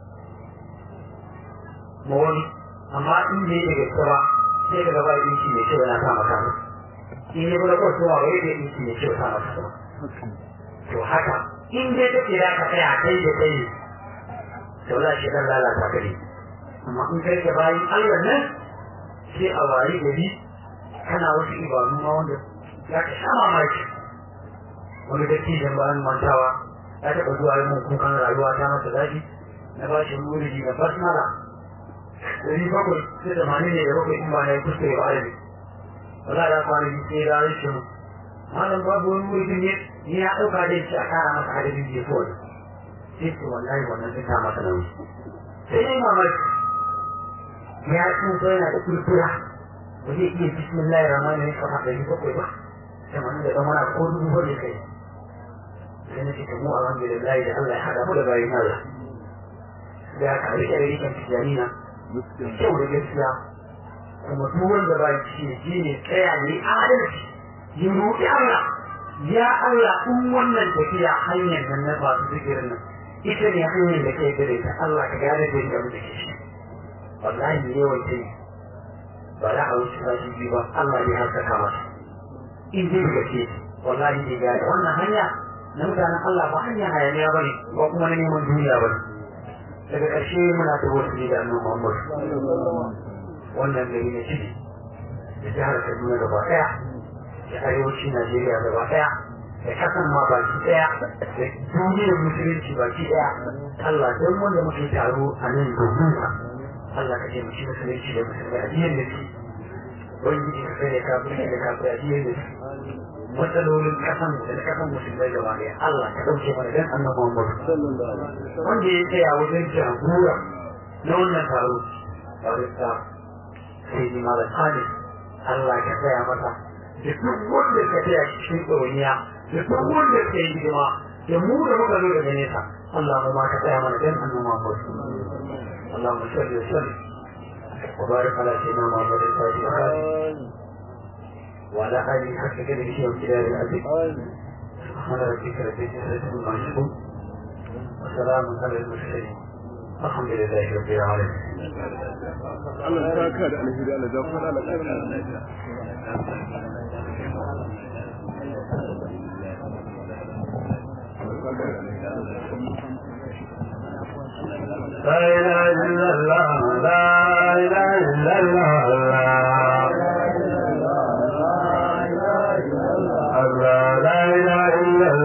ma wani amma in bai da gaske ba sai ka gaba ɗinki mai kyau yana sa maka in yi kula kawai kowa bai da ɗinki mai kyau sa maka to haka in dai kake za ka tsaya kai da kai to za shi dan lalata ka ne amma in kai da bayan Allah nan sai a wari gari kana wasu ibadu ma wanda za ka sha mamaki wani dattijan bayan mantawa ya taɓa zuwa yi mun kukan rayuwa ta masa daɗi na ba shi wuri na basmala dari bakwai sai da mani ne da bakwai in ba na yi kuskure ba arabi wala da kwanaki sai da rashin malam babu wani wuri ne ni ya ɗauka dai shi a kara masa adadin da ya fi wani sai ce wallahi wannan zai ta masa nauyi sai dai mamaki ya tsufa yana da kurkura ba zai iya bismillahir rahmanir rahim kafa ɗari bakwai ba sai mana da ɗan ko dubu hudu kai sai na ce ta mu alhamdulillah da Allah ya haɗa mu da bayan Allah da ya kari da rikin tijaniya kyau da gaskiya kuma duk wanda ba shi ne ne tsaya ne adalci ya roƙi Allah ya Allah in wannan tafiya hanyar nan na masu zikirin nan ita ne hanyar da kai gare ta Allah ka gane da yadda muke shi wallahi ne yawan ce ba za a wuce ba shi ba Allah ne haskaka masa in dai daga ce wallahi ne gane wannan hanya na mutanen Allah ba hanya hayaniya ba ne ba kuma na neman duniya ba ne daga ƙarshe muna ta wasu da annabi Muhammad wannan gari na ciki da jihar Kaduna gaba ɗaya da arewacin Najeriya gaba ɗaya da kasan ma baki ɗaya da duniyar musulunci baki ɗaya Allah don wanda muke taro a nan domin ka Allah ka ce mushi musulunci da musulmai a jiyan da shi wani ka sai da kafin da kafin a jiyan da shi matsalolin kasan da na kasan musulmai gaba ɗaya Allah ka ɗauke mana dan annabi Muhammad wanda ya tsaya wajen jagora na wannan taro barista sai ni malam Khalid Allah ka tsaya masa da duk wanda ka tsaya cikin ɗauniya da duk wanda ka yi hidima da mu da muka zo daga nesa Allah mu ma ka tsaya mana dan annabi Muhammad اللهم صل وسلم وبارك على سيدنا محمد الفاتح وعلى آله حق كلمه وامتداد الأبد سبحان ربك رب العزة عما يصفون وسلام على المرسلين الحمد لله رب العالمين Allah ya saka da alheri Allah ya fara da لا إله إلا الله لا إله إلا الله الله لا إله إلا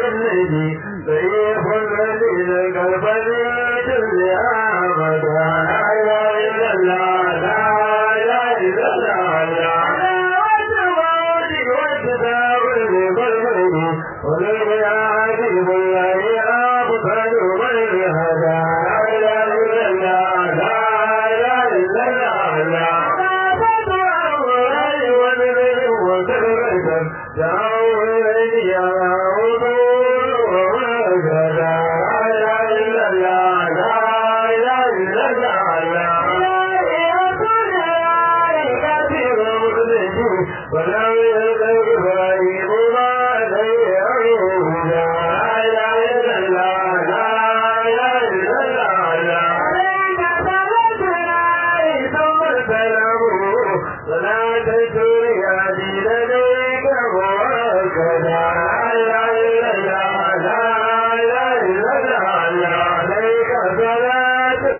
الذي ضيف الذي كالبريد الأبد لا إله إلا الله لا إله إلا الله لا والسماوات والكتاب بالبلد والبيعات بالله أبطل من هدى لا إله إلا الله لا إله إلا الله لا ولم يلقى إبراهيم ما لديه لا إله إلا الله لا إله إلا الله لا عليك صلاتنا ثم السلام صلاة الدنيا دين لديك وكذا لا إله إلا الله لا إله إلا الله لا عليك صلاة